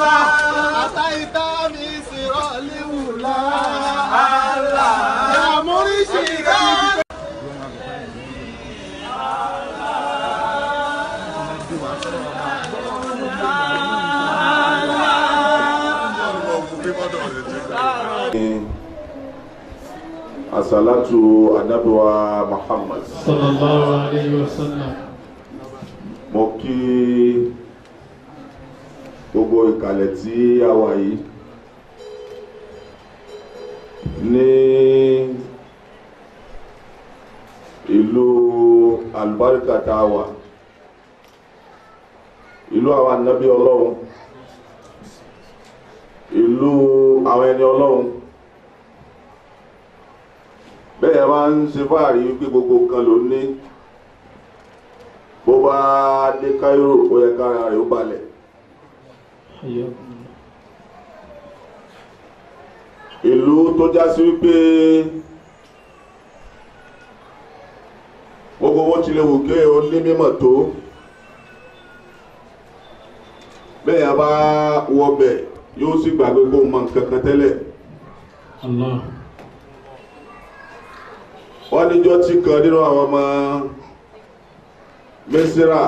أتيت بسر الأولى يا مرشدا asalatu anabiwa muhammad sallallahu alayhi wa sallam. mo kí gbogbo ìkàlẹ̀ tí a wà yìí ní ìlú alùbáríkà tá a wà ìlú àwọn ànábì ọlọ́run ìlú àwọn ẹni ọlọ́run bẹ́ẹ̀ máa ń ṣe fáàrí wípé gbogbo kan ló ní bó bá dé Cairo ó yẹ kára rẹ̀ ó balẹ̀ ìlú tó já sí wípé gbogbo owó tilẹ̀ wò ké o ní mímọ̀ tó bẹ́ẹ̀ yà bá wọbẹ̀ yóò sì gbàgbé kó mọ nǹkan kan tẹ́lẹ̀ Allah. wọ́n níjọ́ tí kan nínú àwọn ọmọ Mísírà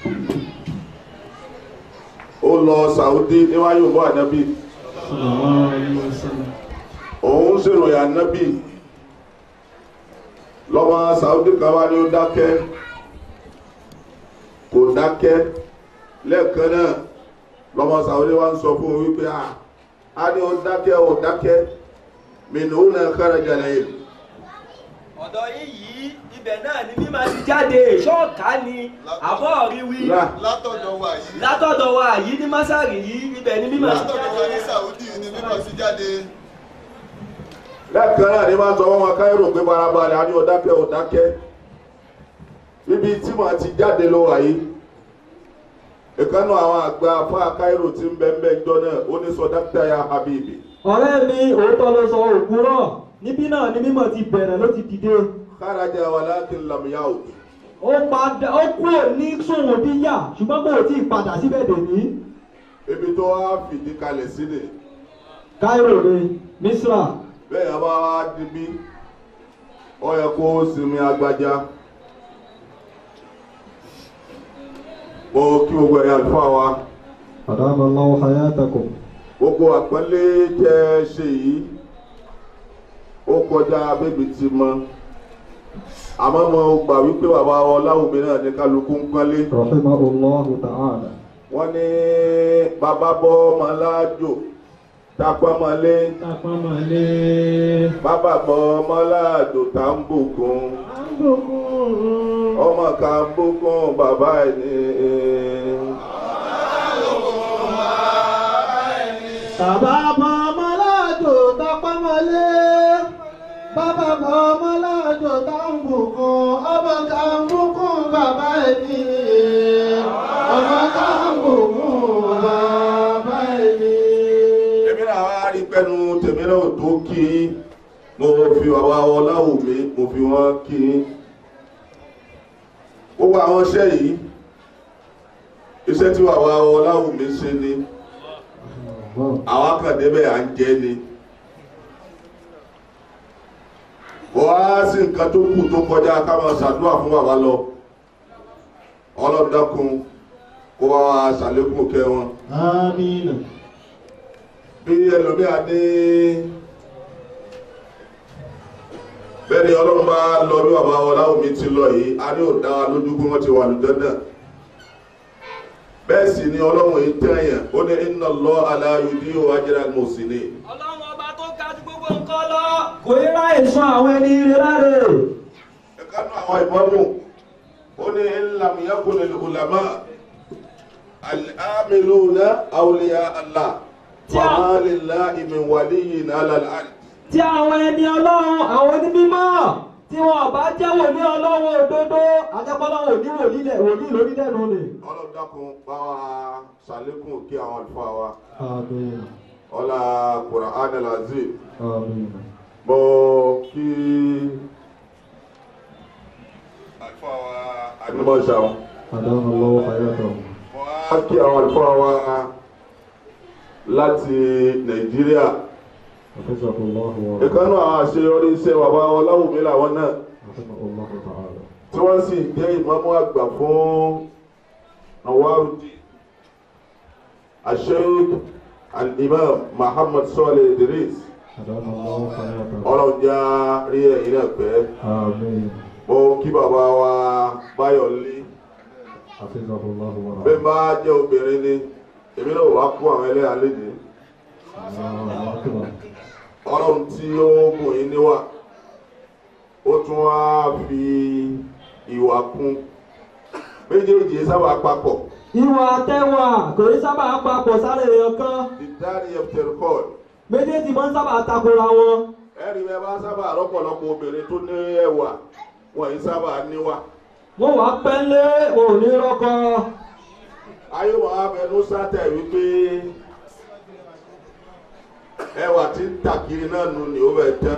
ó lọ Saudi níwájú bọ́ ànábì sallallahu alayhi wa sallam. òun ṣèròyìn ànábì lọ́mọ Saudi kan wá ní ó dákẹ́ kò dákẹ́ lẹ́ẹ̀kan náà lọ́mọ Saudi wá ń sọ fún un wípé à á ní ó dákẹ́ ó dákẹ́ mìíràn ó náà kára jàlẹ̀ yìí. ọ̀dọ̀ yín yìí ibẹ̀ náà ni mímọ́ ti jáde ṣọ́ọ̀ká ni àbọ̀ rí wí Là. látọ̀dọ̀ wa yìí látọ̀dọ̀ wa yìí ní másàrì yìí ibẹ̀ ni mímọ́ ti látọ̀dọ̀ wa ní jáde Saudi ni mímọ̀ sí jáde lẹ́ẹ̀kan náà ni máa ń sọ fún wọn káírò pé farabalẹ̀ á ní ó dákẹ́ ó dákẹ́ níbi tí màá ti jáde ló wà yìí ìkànnì àwọn àgbà afá káírò tí ń bẹ́ẹ̀ bẹ́ẹ̀ jọ náà ó ní sọ dákítà ya habibi ọ̀rẹ́ mi òótọ́ ló sọ òkúrọ̀ níbí náà ni mímọ̀ ti bẹ̀rẹ̀ ló ti dìde kárajà walakin lam yaud ó padà ó kúrò ní sùnwòn bí yà ṣùgbọ́n kò tí ì padà síbẹ̀ dèní ibi tó wá fìdí kalẹ̀ sílẹ̀ Cairo ni Misra bẹ́ẹ̀ yà bá wá dibí ó yẹ kó sinmi agbájá mo kí gbogbo ẹ̀yà àlùfáà wa adamallahu hayatakum gbogbo àpọ́nlé tẹ́ ṣe yìí ó kọjá bébí ti mọ àmọ́ mo gbà wípé bàbá ọláwùmí náà ní kálukú ń pọ́nlé rahimahullahu ta'ala wọ́n ní bàbá bọ́ ọmọ láàjò tápọ́mọlé Tapamale. bàbá bọ́ ọmọ láàjò tá ń bùkún ọmọ ká ń bùkún bàbá ẹ̀ ní. bàbá mọ ọmọ láàjò tápámọlé bàbá mọ ọmọ láàjò táǹbùkún ọmọ táǹbùkún bàbá ẹni ọmọ táǹbùkún bàbá ẹni. èmi náà wá rí pẹ́nu tèmi náà tó kí mo fi bàbá ọláwùmí mo fi wọ́n kí gbogbo àwọn iṣẹ́ yìí iṣẹ́ tí bàbá ọláwùmí ṣe ni àwọn kan débẹ̀ à ń jẹ́ ni wọ́n á sí nǹkan tó kù tó kọjá ká máa ṣàdúrà fún bàbá lọ ọlọ́dọ́kun kó wá wá ṣàlékún kẹ́ wọn amina. bí ẹlòmíà ní bẹ́ẹ̀ ni ọlọ́run bá lọ bí bàbá ọláwùmí ti lọ yìí a ní ò dá wa lójú pé wọ́n ti wà lùjọ́ náà bẹ́ẹ̀ sì ni ọlọ́run yìí tẹ̀yàn ó ní inna Allah la yudi'u ajra al-muhsinin ọlọ́run ọba tó ga ju gbogbo nǹkan lọ kò yẹ láì sọ àwọn ẹni ire láre. ẹ̀kánú àwọn ìmọ̀mù ó ní in lam yakun al-ulama al-amiluna awliya Allah fama lillahi min waliyyin ala al-ard tí àwọn ẹni ọlọ́run àwọn onímọ̀ tí wọn bá jẹ́ wòlíì ọlọ́run òdodo àjẹpọ́lọ́run òní wòlíì lẹ̀ wòlíì lórílẹ̀ nù ni. ọlọ́dàkùn bá wa ṣàlékún kí àwọn àlùfáà wa amina ọlá Qur'an al-Azim amina. mo kí àlùfáà wa adúmọ̀ṣàwọn adamallahu hayatakum. mo á kí àwọn àlùfáà wa láti nàìjíríà حفظه الله ورعاه ìkànnì àwọn àṣeyọrí iṣẹ́ bàbá wọn láwùmí làwọn náà رحمه الله تعالى tí wọ́n sì jẹ́ ìmáàmù àgbà fún Nawaruddin Sheikh al-Imam Muhammad Saleh Idris أدام الله حياته ọlọ́jà rí ẹ̀yìn náà pẹ́ آمين mo kí bàbá wa Báyọ̀lé حفظه الله bẹ́ẹ̀ ورعاه bá jẹ́ obìnrin ni èmi náà wàá kó àwọn ẹlẹ́yà léde الله أكبر ọlọ́run tí ó bùn yín níwà ó tún wá fi ìwà kún méjèèjì sábà papọ̀ ìwà àtẹwà kò ní sábà papọ̀ sáré èèyàn kan ìdárí ẹ̀fẹ̀rẹ̀kọ́ọ̀dù méjèèjì máa ń sábà takora wọn ẹ̀rí bẹ́ẹ̀ bá sábà rọ́pọ̀lọpọ̀ obìnrin tó ní ẹwà wọ́n yìí sábà níwà wọ́n wá pẹ́ńlé wọn ò ní rọ́kọ ayé wọn á fẹnu sátẹ̀ wípé ẹwà tí ń tàkiri náà nù ní ó bẹ̀ tán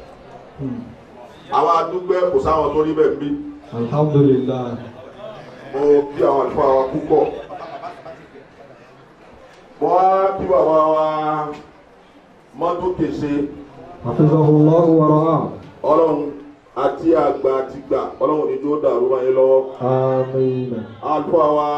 àwọn adúgbẹ́ kò sáwọn tó rí bẹ́ẹ̀ ń bí alhamdulilayi mo kí àwọn àlùfáà wa púpọ̀ mo wá kí bàbá wa mọ́tò kèsè hafizahullahu wara'ah ọlọ́run àti àgbà àti gbà ọlọ́run ní tó dàrú wáyé lọ́wọ́ àmín àlùfáà wa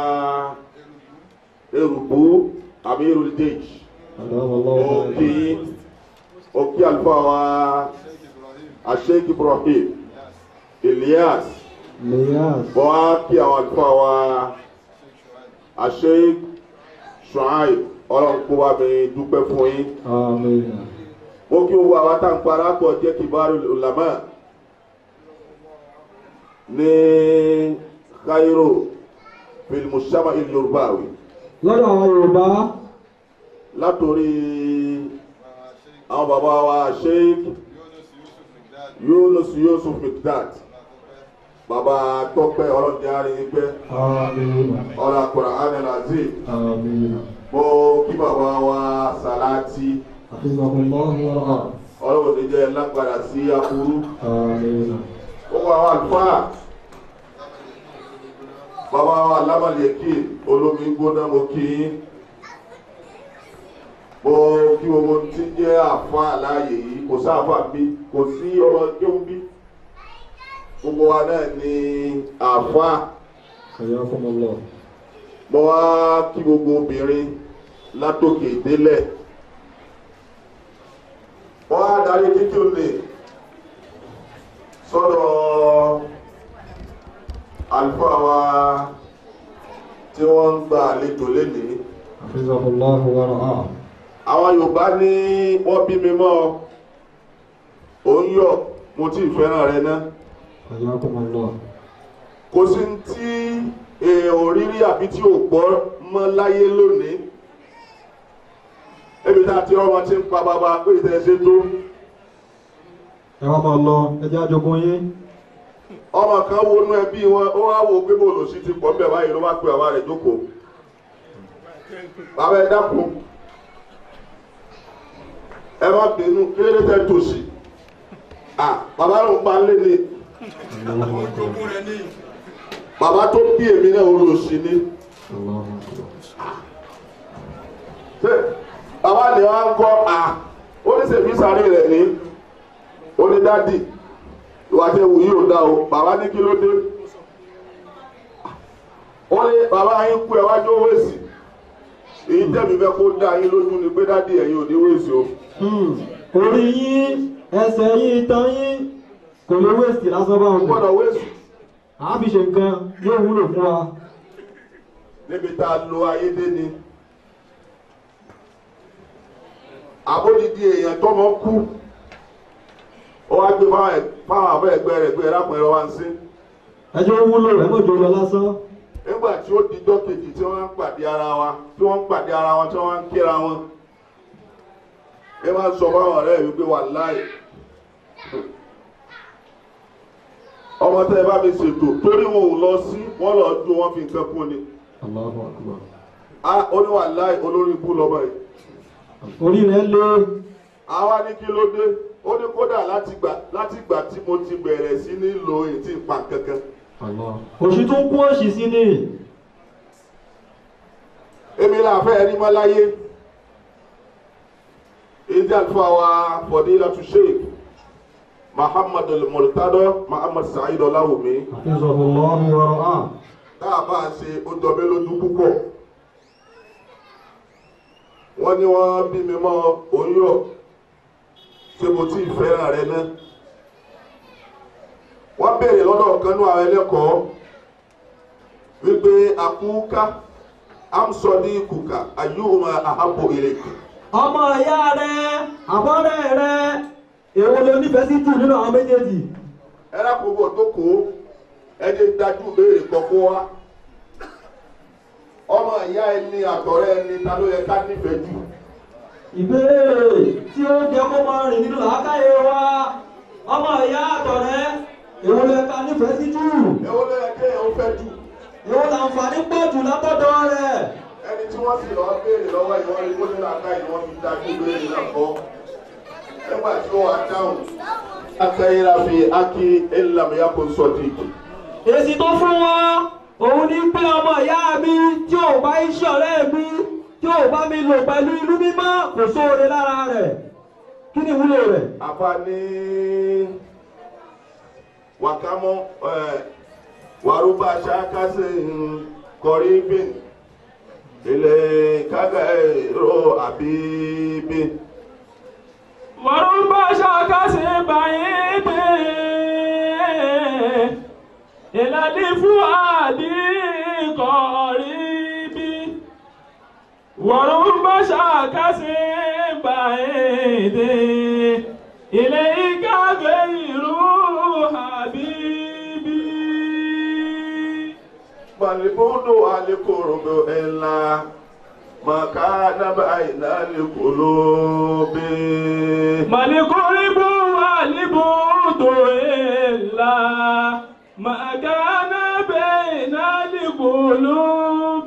erùbú amirul dej adamallahu mo kí mo kí àlùfáà wa asheik ibrahim elias liyas mo wá kí àwọn àlùfáà wa asheik shuaib ọlọ́run kó bá mi dúpẹ́ fún yín àmín mo kí gbogbo àwọn tá à ń para pọ̀ jẹ́ kibaru ulama ní Cairo filimusama il yorùbáwì lọ́dọ̀ àwọn yorùbá látòrí àwọn bàbá wa sheik yunus yusuf mikdad bàbá tọpẹ ọlọ́dẹ àríyìnpẹ àmín ọlọ́ Qur'an al-Azim àmín mo kí bàbá wa salati hafizahullahu wara'ah ọlọ́run ní jẹ́ lágbára sí aburú. àmín gbogbo àwọn àlùfáà bàbá wa lámàlẹ́kì olómi gbóná mo kí yín mo kí gbogbo tí ń jẹ́ àfáà láàyè yìí kò sáfà bí kò sí ọmọ kéwú bí gbogbo wa náà ní àfáà hayakumullah mo wá kí gbogbo obìnrin látòkè délẹ̀ mo wá darí kíkí òní sọ́dọ̀ àlùfáà wa tí wọ́n ń gba àlejò lénìí hafizahullahu wara'ah àwọn Yorùbá ní wọ́n bí mi mọ́ ọ òun yọ̀ mo tí ì fẹ́ràn rẹ ná hayakumullah kò sí ní tí èèyàn ò rírí àbí tí ò gbọ́ mọ́ láyé lónìí ebi tá a ti ọmọ tí ń pa bàbá pé ìtẹ̀sẹ̀ tó ẹ wá máa lọ ẹjẹ àjogún yín ọmọ kan wo inú ẹbí wọn ó wá wo pé bòlò sí ti pọ̀ ń bẹ̀ báyìí ló bá pe bàbá rẹ̀ jókòó bàbá ẹ dákun ẹ má bínú kí ló dé tẹ́ tòsí à bàbá ló ń pa lé ní bàbá tó bí èmi náà ó lò sí ní Allahu akbar ṣé bàbá ni wọn ń kọ́ à ó ní sèfí sáré rẹ̀ ní ó ní dádì ìwà tẹ wù yìí ò dá o bàbá ní kí ló dé ó ní bàbá yín kú ẹ wájú owó èsì èyí tẹ̀mí fẹ́ kó dá yín lójú ni pé dádì ẹ̀yin ò ní wéèsì o Hmm, orí yín ẹsẹ̀ yín itan yín kò lè wéèsì lásán bá kò wọn gbọ́dọ̀ wéèsì àá fi ṣe nǹkan yóò wúlò fún wa níbi tá a lo ayé dé ni àbódìdí èèyàn tọmọ kú ó wá gbé fáwọn ẹ- fáwọn àbẹ ẹgbẹ́ rẹ̀ pé ẹrákùnrin rẹ̀ wá ń sí ẹjọ́ wúlò ẹ mọ̀jọ lọ lásán nígbà tí ó dijọ́ kejì tí wọ́n ń pàdé ara wa tí wọ́n ń pàdé ara wọn tí wọ́n ń kíra wọn ẹ máa ń sọ fáwọn ọ̀rẹ́ mi pé wà láì ọmọ tẹ ẹ bá mi ṣètò torí wọn ò lọ sí wọn lọ dún wọn fi nǹkan kún ni Allahu akbar a ó ní wà láì olórí ibú lọmọ yìí orí rẹ̀ lé àwa ní kí ló dé ó ní kódà láti gbà láti gbà tí mo ti bẹ̀rẹ̀ sí ní lo ètí ìpa kankan Allah òṣì tó ń kún òṣì sí ni èmi là fẹ́ rí mọ́ láyé ìdí àlùfáà wa fadilatu sheikh muhammad al-murtado muhammad sa'id ọláwùmí Hafizahullahu wa ra'ah. tá a bá ṣe ó jọbẹ lójú púpọ̀ wọ́n ní wọ́n bí mi mọ́ oyún ṣé mo tí ì fẹ́ràn rẹ náà wọ́n béèrè lọ́dọ̀ kanú àwọn ẹlẹ́kọ̀ọ́ wípé àkúká amsọdí kùkà ayúhùmá àhábò ìrèkè ọmọ ìyá rẹ àbọ̀rẹ́ rẹ èwo ló nífẹ̀ẹ́ sí jù nínú àwọn méjèèjì. ẹlẹ́kùnbọ̀ tó kó ẹni dájú béèrè kọ́kọ́ wá ọmọ ìyá ẹni àtọ̀rẹ́ ẹni ta ló yẹ ká nífẹ̀ẹ́ jù ìbéèrè tí ó jẹ kó máa rìn nínú làákàyè wa ọmọ ìyá àtọ̀rẹ́ èwo ló yẹ ká nífẹ̀ẹ́ sí jù èwo ló yẹ kéèyàn ó fẹ́ jù èwo làǹfààní pọ̀ jù látọ̀dọ̀ rẹ̀. ẹni tí wọ́n sì lọ béèrè lọ́wọ́ ìwọ́n ní kó nílò àká ìwọ́n fi dájú béèrè náà kọ́ nígbà tí ó wà dáhùn. akẹ́yìnrà fi ákí ẹ̀ńlámìyá kò sọ dìkì. èsì tó fún wa òun ní pé ọmọ ìyá mi tí ò bá iṣẹ́ ọ̀rẹ́ mi tí ò bá mi lò pẹ̀lú inú mímọ́ kò sóore lára rẹ̀ kí ni ìwúlò rẹ̀. àfa ní wàkámọ́ wàrúbà ṣákásì kọrí bìn ilé kága èrò àbíbí. ورب شاكس بعيد إلى الفؤاد قريب ورب شاكس بعيد إليك غير حبيبي Malibudu alikurubu illa makana baina likulubi. ملك الربو والبوت إلا ما كان بين القلوب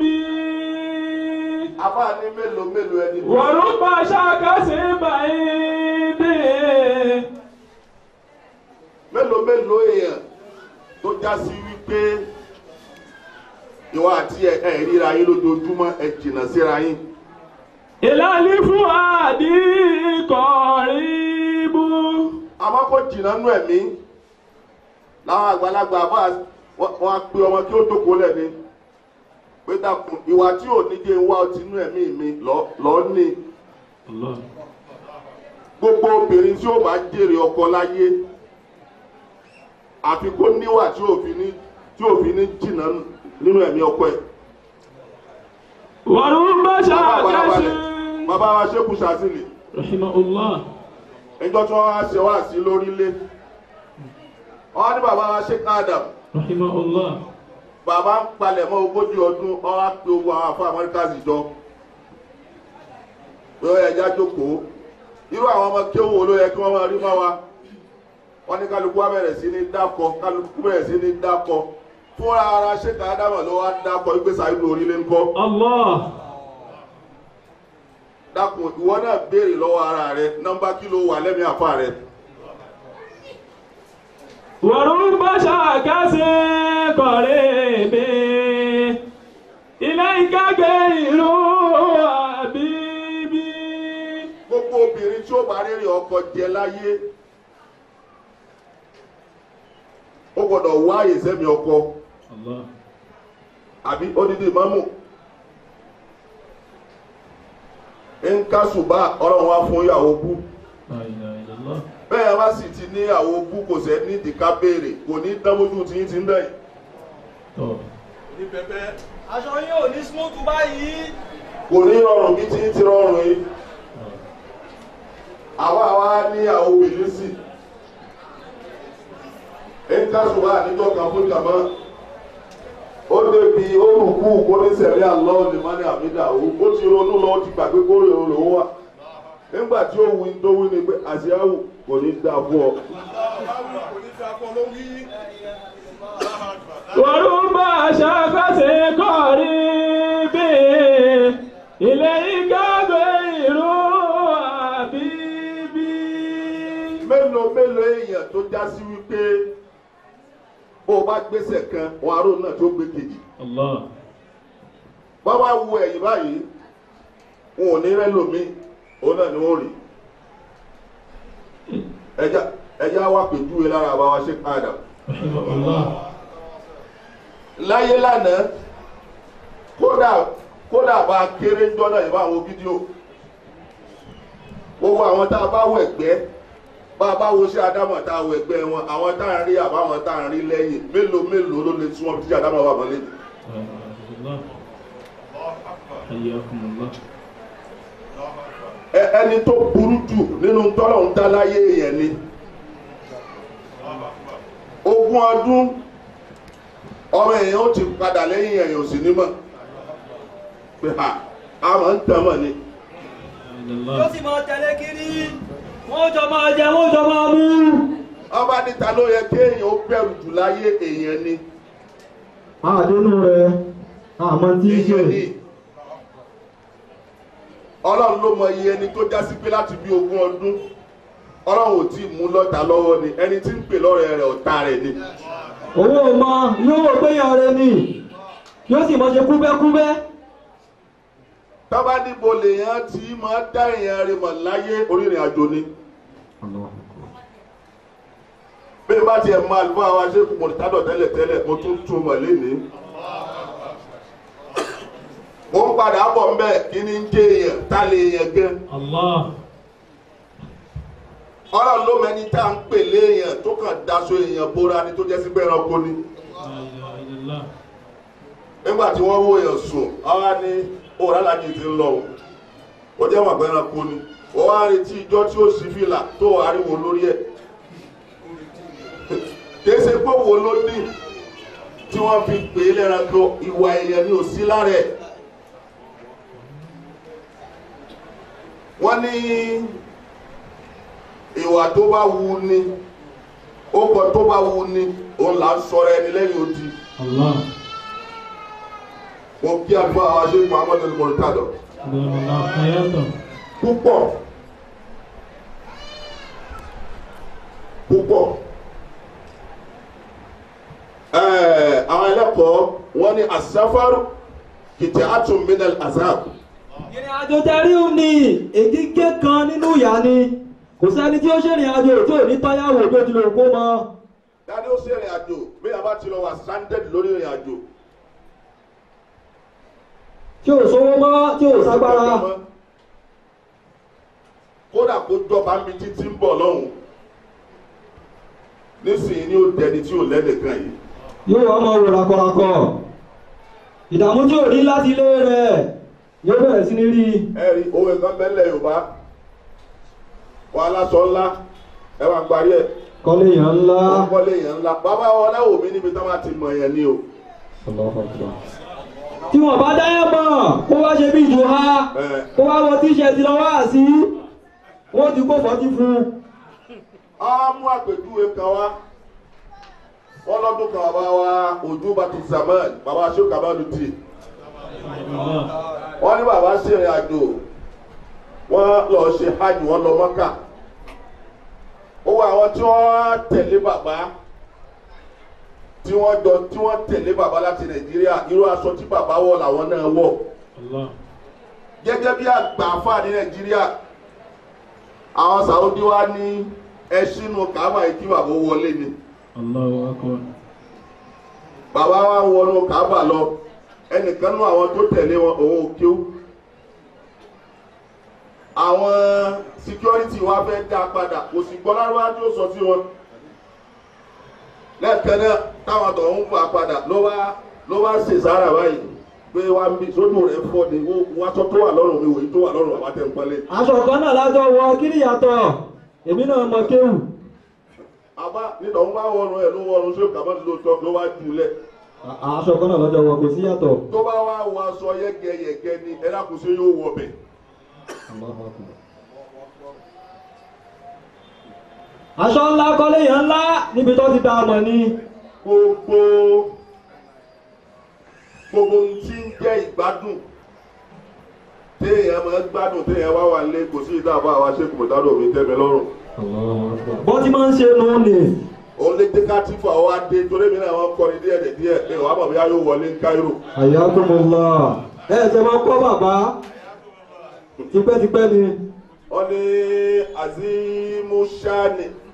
Àbá ní mélòó mélòó ẹni tó. ورب شاكس بعيد Mélòó mélòó èèyàn tó já sí wípé ìwọ àti ẹ ẹ ríra yín lójoojúmọ́ ẹ jìnnà síra yín. إلى الفؤاد قريب Àmọ́ kó jìnnà nú ẹ̀mí. Láwọn àgbàlagbà bá wọn á pe ọmọ kí ó jókòó lẹ́ni. Pé dàkún ìwà tí ò ní jẹ́ wá ọtí nú ẹ̀mí mi lọ́ọ́ ní. Allah. gbogbo obìnrin tí ó bá jèrè ọkọ láyé àfi kó níwà tí òfin ní tí òfin ní jìnnà nínú ẹ̀mí ọkọ ẹ̀. ورب bàbá شاكس àbárabalẹ̀ bàbá wa ṣékù sàzìlì Rahimahullah. ẹjọ́ tí wọ́n wá ṣe wá sí lórílẹ̀ wọ́n ní bàbá wa ṣékù Adam Rahimahullah. bàbá ń palẹ̀ mọ́ ogójì ọdún wọ́n wá pe ogun àwọn afọ Amẹ́ríkà sì jọ pé ó yẹ ẹja jókòó irú àwọn ọmọ kéwòn wo ló yẹ kí wọ́n máa rí mọ́ wa wọ́n ní kálukú wa bẹ̀rẹ̀ sí ní dákọ kálukú bẹ̀rẹ̀ sí ní dákọ fúnra ara ṣéka ádámà ló wá dákọ ìgbésà ìlú orílẹ̀ ńkọ́ Allah. dákun ìwọ náà béèrè lọ́wọ́ ara rẹ nọ́mbà kí ló wà lẹ́mìí àfa rẹ ورب شاكس قريب إليك غير حبيبي gbogbo obìnrin tí ó bá rírì ọkọ jẹ láyé ó gbọ́dọ̀ wá àyè sẹ́mi ọkọ Allah. àbí odidi mọ́mù nkásùbà ọlọ́run wá fún ìyàwó bú La ilaha illallah. bẹ́ẹ̀ bá sì ti ní ìyàwó bú kò sẹ́ ní ìdíkà béèrè kò ní dánwójú tí yín ti ń bẹ̀yìn. Tọ́. aṣọ yín ò ní smooth báyìí. kò ní rọrùn bí tí yín ti rọrùn yìí àwa wa ní ìyàwó bìlísì nkásùbà níjọ́ kan fún jàmọ́ ó débi ó rùkú kó ní sẹ̀rí àlọ́ lèmánì àmìdá ó ti ronú lọ ó ti gbàgbé kórè òun lòún wà nígbà tí ó wí tó wí ni pé àṣìáwù kò ní dáa fún ọ. ورب شاكس قريب إليك غير حبيبي mélòó mélòó èèyàn tó já sí wípé bó o bá gbèsè kan wọn aró náà tó gbé kejì Allah. bá wá wo ẹ̀yìn báyìí wọn ò ní rẹ́ lómi òun náà ni wọ́n rí ẹja ẹja wà pèjúwe lára àbáwá ṣe káàdà رحمه الله láyé lánàá kódà kódà bá a kéré ńjọ́ náà ìbá àwọn fídíò gbogbo àwọn tá a bá wọ ẹgbẹ́ bá a bá wo sí adámọ̀ tá a wọ ẹgbẹ́ wọn àwọn tá a ń rí àbáwọn tá a ń rí lẹ́yìn mélòó mélòó ló lè tún wọn tí adámọ̀ wà mọ́ lẹ́yìn. رحمه الله حياكم الله Ẹ- ẹni tó burú jù nínú tọ́lọ̀ ń dá láyé yẹn ni ogún ọdún ọmọ èèyàn ó ti padà lẹ́yìn èèyàn ò sì ní mọ̀ pé ha a máa ń tàn mọ̀ ni إلا yóò الله sì máa tẹ̀lé kiri wọ́n jọ máa jẹ wọ́n jọ máa mú. ọba níta ló yẹ kéèyàn ó bẹ̀rù jù láyé èèyàn ni àdénú rẹ̀ àmọ́ tí í ṣe. èèyàn ni ọlọ́run ló mọ iye ẹni tó já sí pé láti bí ogún ọdún ọlọ́run ò tí ì mú lọ́ta lọ́wọ́ ni ẹni tí ń pè lọ́rẹ̀ rẹ̀ ọ̀tá rẹ̀ ni. owó ọmọ yóò wò pé yàn rẹ ni yóò sì mọ ṣe kúbẹ́kúbẹ́. tọ́ba níbo lèèyàn tí máa dá èèyàn rẹ̀ mọ̀ láyé orírìn àjò ni. bí bá tiẹ̀ máa lù fún àwọn aṣẹ́kù mọ̀tádọ̀ tẹ́lẹ̀ tẹ́lẹ̀ mo tún tún mọ̀ lénìí. mo ń padà bọ̀ ń bẹ̀ kí ni ń jẹ́ èèyàn tá lè èèyàn gan. الله ọlọ́run ló mẹni tá à ń pè léèyàn tó kàn daṣọ èèyàn bóra ni tó jẹ́ sí pé ẹranko ni. لا إله إلا الله nígbà tí wọ́n wó èèyàn sùn àwa ní òòrùn alájí ti ń lọ o ó jẹ́ wọn àgbẹ̀rẹ̀ kú ni ó wá retí ijọ́ tí ó sì fìlà tó ariwo lórí ẹ̀ kìí ṣe pé wo ló ní tí wọ́n fi pè é lẹ́ranko ìwà èèyàn ni ò sí lára ẹ̀ wọ́n ní ìwà tó bá wu ni ó kọ tó bá wu ni òun là ń sọ̀rọ̀ ẹni lẹ́yìn odi الله wọn kí àdúrà wa ṣe muhammed al-murtado أدام الله حياته púpọ̀ púpọ̀ ẹ̀ẹ́ àwọn ẹlẹ́kọ̀ọ́ wọ́n ní asáfárù kìtì àtúnmínal azab ìrìn àjò tẹ̀rí ò ní ègígé kan nínú ìyá ni kò sẹ́ni tí ó ṣèrìn àjò tí ò ní tọ́yàwó tó ti lè kó mọ́. dáadé ó sì ìrìn àjò bí a bá ti lọ wà stranded lórí ìrìn àjò tí ò sówó mọ́ tí ò ságbára. kódà kó jọba mi títí ń bọ̀ lọ́hùn nísìnyí ni ó dẹni tí ò lẹ́nìkan yìí yóò wá máa wò rakọrakọ ìdààmú tí ò rí láti ilé rẹ̀ yóò bẹ̀rẹ̀ sí ní rí i. ẹ̀rí owó ẹ̀kan bẹ́lẹ̀ yorùbá wọn aláṣọ ńlá ẹ wá parí ẹ̀ kọ́lé yàn ńlá. wọn kọ́lé yẹn ńlá bàbá wọn láwò mí níbi táwọn ti mọ̀ yẹn ni o tí wọn bá dáyà mọ̀ kó wá ṣe bí ìjò ha ẹ kó wá wọ tíṣẹ̀tì lọ wá sí wọ́n ti kó fọ́tí fún un. á mú àpèjúwe kan wá wọn lọ́dún kan bàbá wa ojú bá ti zaman bàbá aṣọ kàmálu tì الله wọn ní bàbá ṣèrìn àjò wọn lọ ṣe hajj wọn lọ mọ́kà ó wọ àwọn tí wọ́n tẹ̀lé bàbá tí wọ́n jọ tí wọ́n tẹ̀lé bàbá láti nàìjíríà irú aṣọ tí bàbá wọ̀ làwọn náà wọ̀ الله gẹ́gẹ́ bí àgbà àfáà ní nàìjíríà àwọn sàwọ́dí wa ní ẹṣinú kàábà yìí kí bàbá wọlé ni الله أكبر bàbá wa ń wọnú kàábà lọ ẹnìkan nú àwọn tó tẹ̀lé wọn òun ò kíw àwọn security wa fẹ́ dá padà kò sì gbọ́ lárúbá tí ó sọ sí wọn lẹ́ẹ̀kan náà táwọn tó ń fà padà ló wá ló wá ṣe sára báyìí pé wá ń bí sódù rẹ̀ fọ́ ni wọ́n aṣọ tó wà lọ́rùn mi wòye tó wà lọ́rùn àwọn àtẹ̀ǹpẹ́lẹ́. aṣọ kan náà lájọ wọ kí ni ìyàtọ̀ èmi náà mọ kéwù. àbá nínú ọ̀hún bá wọnú ẹ̀ ló wọnú sí òkàmọ́ ló tọ́ ló wá jùlẹ̀ A- aṣọ kan náà lọ́jọ́ wọ kò sí yàtọ̀. tó bá wá wọ aṣọ yẹ́gẹ́yẹ́gẹ́ ni ẹ dákun sí yóò wọ bẹ̀. aṣọ ńlá kọ́lé yàn ńlá níbi tó ti dá ọmọ ni. gbogbo gbogbo ohun tí ń jẹ́ ìgbádùn téèyàn máa ń gbádùn téèyàn wá wà lé kò sí ìdáàbò àwọn aṣẹ́kùn mọ̀tádọ̀ mi tẹ́mi lọ́rùn. bọ́ tí máa ń ṣe nù ní. òun lè dé kátífù àwọn adé torí mi náà wọ́n kọrin díẹ̀ díẹ̀ díẹ̀ ní ìwà àmọ̀ bí a yóò wọlé ní Cairo. àyàkùnmọ̀lá ẹ ṣe máa kọ́ bàbá tipẹ́tipẹ́ ni. wọ́n ní azimu shani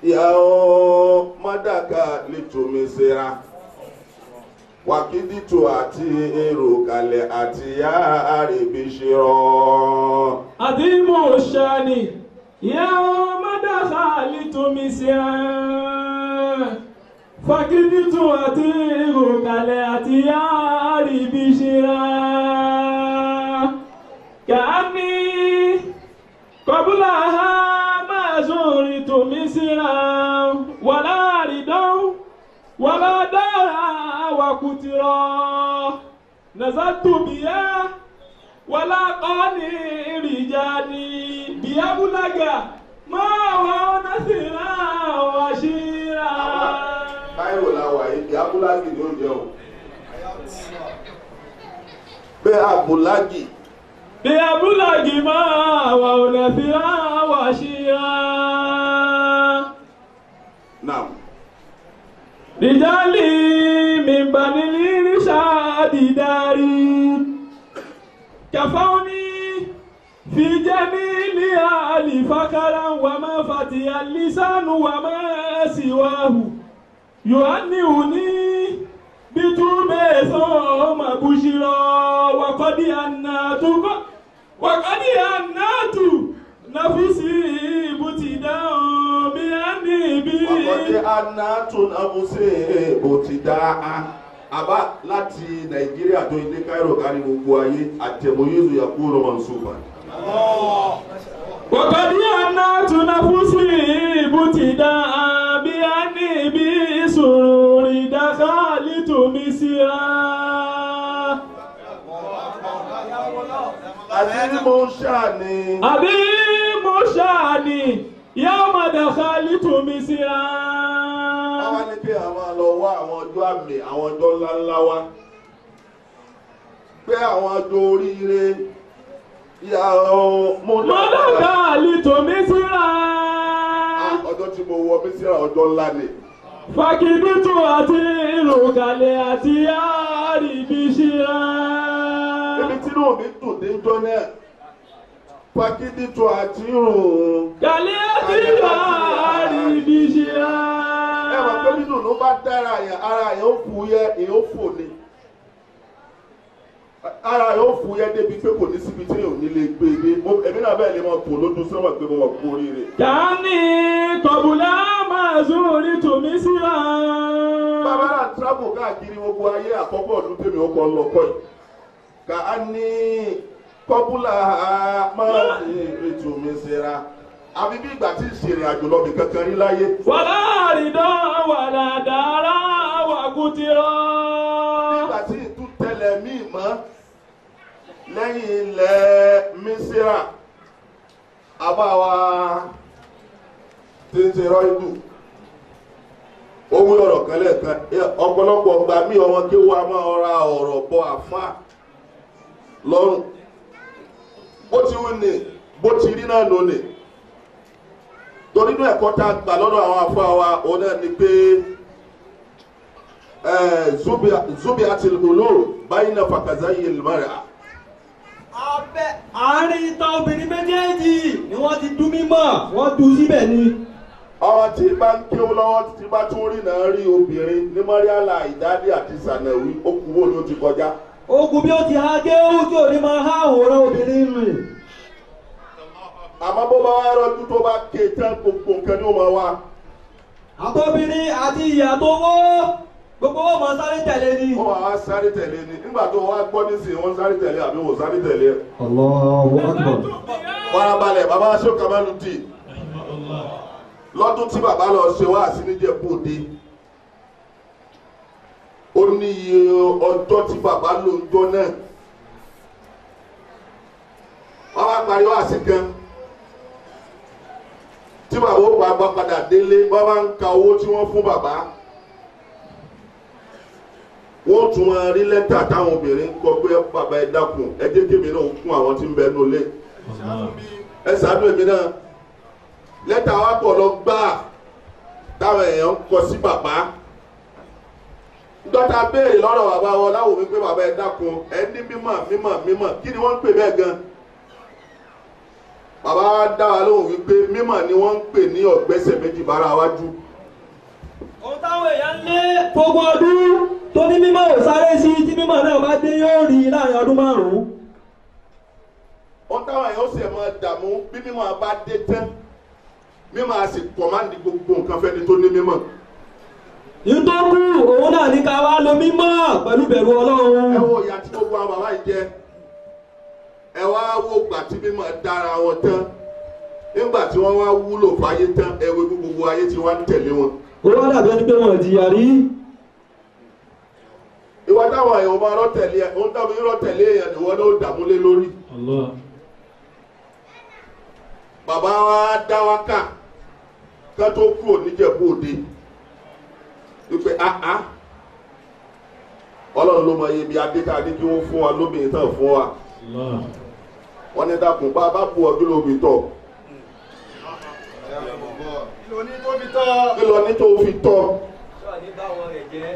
ìyàwó mọ́dàkà lìtòmísẹ́ra wàkídìtò àti èrò kalẹ̀ àti yá àrèbíṣirọ́. àdìmú ṣani ìyàwó mọ́dàkà lìtòmísẹ́ra fagiditù àti ìrùkàlẹ̀ àti yáàrí bí ṣíra kàání kọbúlà ha máa sórí tòmí síra wà láàrídán wà ládára wàkùtìrọ̀ nàzàtòbíyá wà láàkọ́ni ìrìjáni bíyábúlágà máa wà ọ́nà síra wà ṣíra. báyìí la wà yìí kí abúlágì ni ó jẹun. pé abúlágì bíyábúlágì máa wà ọ́nà síra wà ṣíra. náà رجالي من بني الإرشاد داري كفوني في جميل آل فكرا وما فتي اللسان وما سواه يهنئني بتوبة ثم بشرا وقد أنات وقد أنات نفسي ابتداء بأني بي ọkọ̀dé anatun amuse bó ti dá a àbá láti nàìjíríà tó ilé cairo kárí gbogbo ayé àtẹ̀mọ́yézu yakuro mansuba. وقد أنات نفسي ابتداء بأني بسرور دخلت مصرا àti mo ṣàní. أبي مشاني يوم دخلت مصرا wọ́n wá ní kí a máa lọ wá àwọn ọjọ́ àmì àwọn ọjọ́ ńláńlá wá pé àwọn ọjọ́ oríire ìyá mo دخلت مصرا ọjọ́ tí mo wọ mísírà ọjọ́ ńlá ni فكدت أطير كاليات ياري بشرا níbi tí inú mi dùn déjọ́ náà pàkídí tó àti rùn kàlíyàtì yáàrí bí ṣe á. ẹ wà pé nínú ló bá dára yẹn ara yẹn ó fu yẹ èyàn ó fò ni ara yẹn ó fu yẹ débi pé kò ní síbi tí èyàn ò ní lè gbé e dé Mo- èmi náà bẹ́ẹ̀ lè máa tò lójú sọ́wọ́ pé mo wà kú oríire. kàní kọ̀bùlà máa zúrí tòmí síra. bàbá náà tíráàbù káàkiri gbogbo ayé àkọ́kọ́ ọdún tèmi ó kọ́ lọ́kọ́ yìí ká a ní kọ́búlà máa ń ètò mi síra àbí bí ìgbà tí ìṣèrìn àjò lọ́bì kankan rí láyé. wàlá àrídán wàlá dára wà kùtìrọ̀. nígbà tí ìtú tẹlẹ̀ míì mọ́ lẹ́yìn ilẹ̀ mísírà àbáwa tí ń ṣe rọ́ìdù ó wí ọ̀rọ̀ kan lẹ́ẹ̀kan ọ̀pọ̀lọpọ̀ ọgbà mí ọmọ kí wọ́n á máa ra ọ̀rọ̀ bọ àfa lọ́rùn bó ti wí ni bó ti rí náà lónìí torí inú ẹ̀kọ́ tá a gbà lọ́dọ̀ àwọn afọ wa òun náà ni pé zubi ati lulu bayina fakazayi ilmara abẹ́ àárín ìta obìnrin méjèèjì ni wọ́n ti dún mímọ́ wọ́n dùn síbẹ̀ ni. ọmọ tí bá ń kéwú lọ́wọ́ tí bá tún rí náà rí obìnrin ní mariala ìdádì àti sànàwí ó kú wo ló ti kọjá ogun bí ó ti ha géwú tí ò ní máa há àwòrán obìnrin rìn. àmọ́ bó bá wá rọ́jú tó bá ké tán gbogbo nǹkan ní ó máa wá àtọ́bìnrin àti ìyá tó wó gbogbo wọn mọ sáré tẹ̀lé ni. wọ́n máa wá sáré tẹ̀lé ni nígbà tó wá gbọ́ nísìnyí wọ́n sáré tẹ̀lé àbí wọ́n sáré tẹ̀lé Allahu Akbar. farabalẹ̀ bàbá aṣọ kamalu dì lọ́dún tí bàbá lọ ṣe wá sí níjẹ̀bú òde ó ní iye ọjọ́ tí bàbá lò ń jọ náà wọ́n bá parí wá sí kan tí bàbá ó pa bá padà délé wọ́n bá ń ka owó tí wọ́n fún bàbá wọ́n tún máa rí lẹ́tà táwọn obìnrin ń kọ pé bàbá ẹ dákun ẹ jẹ́ kémi náà kún àwọn tí ń bẹ nulẹ̀ ẹ ṣàánú èmi náà lẹ́tà wa pọ̀ lọ gbáà táwọn èèyàn ń kọ sí bàbá dọ́tà béèrè lọ́rọ̀ bàbá wọn láwọn mi pé bàbá ẹ dákun ẹ ní mímọ̀ mímọ̀ mímọ̀ kí ni wọ́n ń pè bẹ́ẹ̀ gan bàbá wa dá wa lóhùn wípé mímọ̀ ni wọ́n ń pè ní ọ̀gbẹ́sẹ̀ méjì bára wájú ohun táwọn èèyàn ń lé fógún ọdún tó ní mímọ́ ò sáré sí tí mímọ́ náà bá dé yóò rí láàrin ọdún márùn-ún. wọ́n táwọn èèyàn ó sì máa dààmú bí mímọ̀ bá dé tán mímọ̀ a sì kọ̀mándì gbogbo nǹkan fẹ́ni tó ní mímọ̀ ìtọ́kù òun náà ní ká wá lo mímọ́ pẹ̀lú bẹ̀rù ọlọ́run. ẹ wo ìyá tí gbogbo àwọn bàbá yìí jẹ ẹ wá wo gbà tí mímọ̀ dára wọn tán nígbà tí wọ́n wá wúlò fáyé tán ẹ wo bí gbogbo ayé tí wọ́n ń tẹ̀lé wọn. ó wá dàbí ẹni pé wọn jìyà rí. ìwà táwọn èèyàn máa rọ́ tẹ̀lé ẹ ohun táwọn èèyàn rọ́ tẹ̀lé èèyàn ni wọ́n ló dààmú lé lórí. Allah. bàbá wa dá wa kà ká tó kúrò níjẹ̀bú òde wípé áá ọlọ́run ló mọ iye bí adéka ní kí wọ́n fún wa lóbìnrin tán fún wa Allah. wọ́n ní dákun bá a bá bu ọdún lóbi tọ̀ kí ló ní tó fi tọ́. kí lọ ní tó fi tọ́ sọ ní báwọn rẹ̀ jẹ́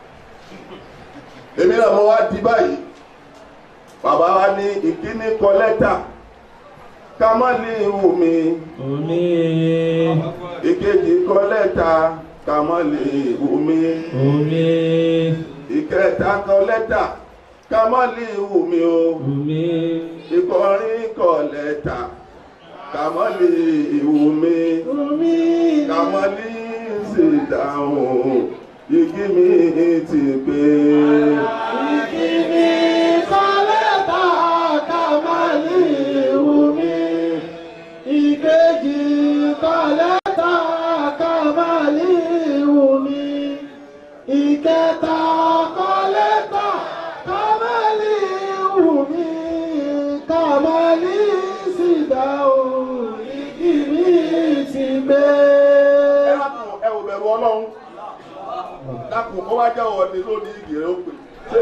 èmi náà mo wá di báyìí bàbá wa ní ìkíní kọ lẹ́tà ká má lè wù mí Omi. ìkejì kọ lẹ́tà ká má lè wù mí Omi. ìkẹta kọ lẹ́tà ká má lè wù mí o Omi. ìkọrin kọ lẹ́tà ká má lè wù mí ká má lè ṣe dáhùn igi mi ti pé. Ìkíni kọ́lẹ́tà kàmáàlì wùmí. Ìkejì kọ́lẹ́tà kàmáàlì wùmí. Ìkẹta kọ́lẹ́tà kàmáàlì wùmí. Kàmáàlì sì dáhùn igi mi ti gbé. ẹ dákun ẹ ò bẹ̀rù ọlọ́run dákun ó wá jẹ́ ọ̀ọ́ni lónìí ìgèrè ó pè ṣé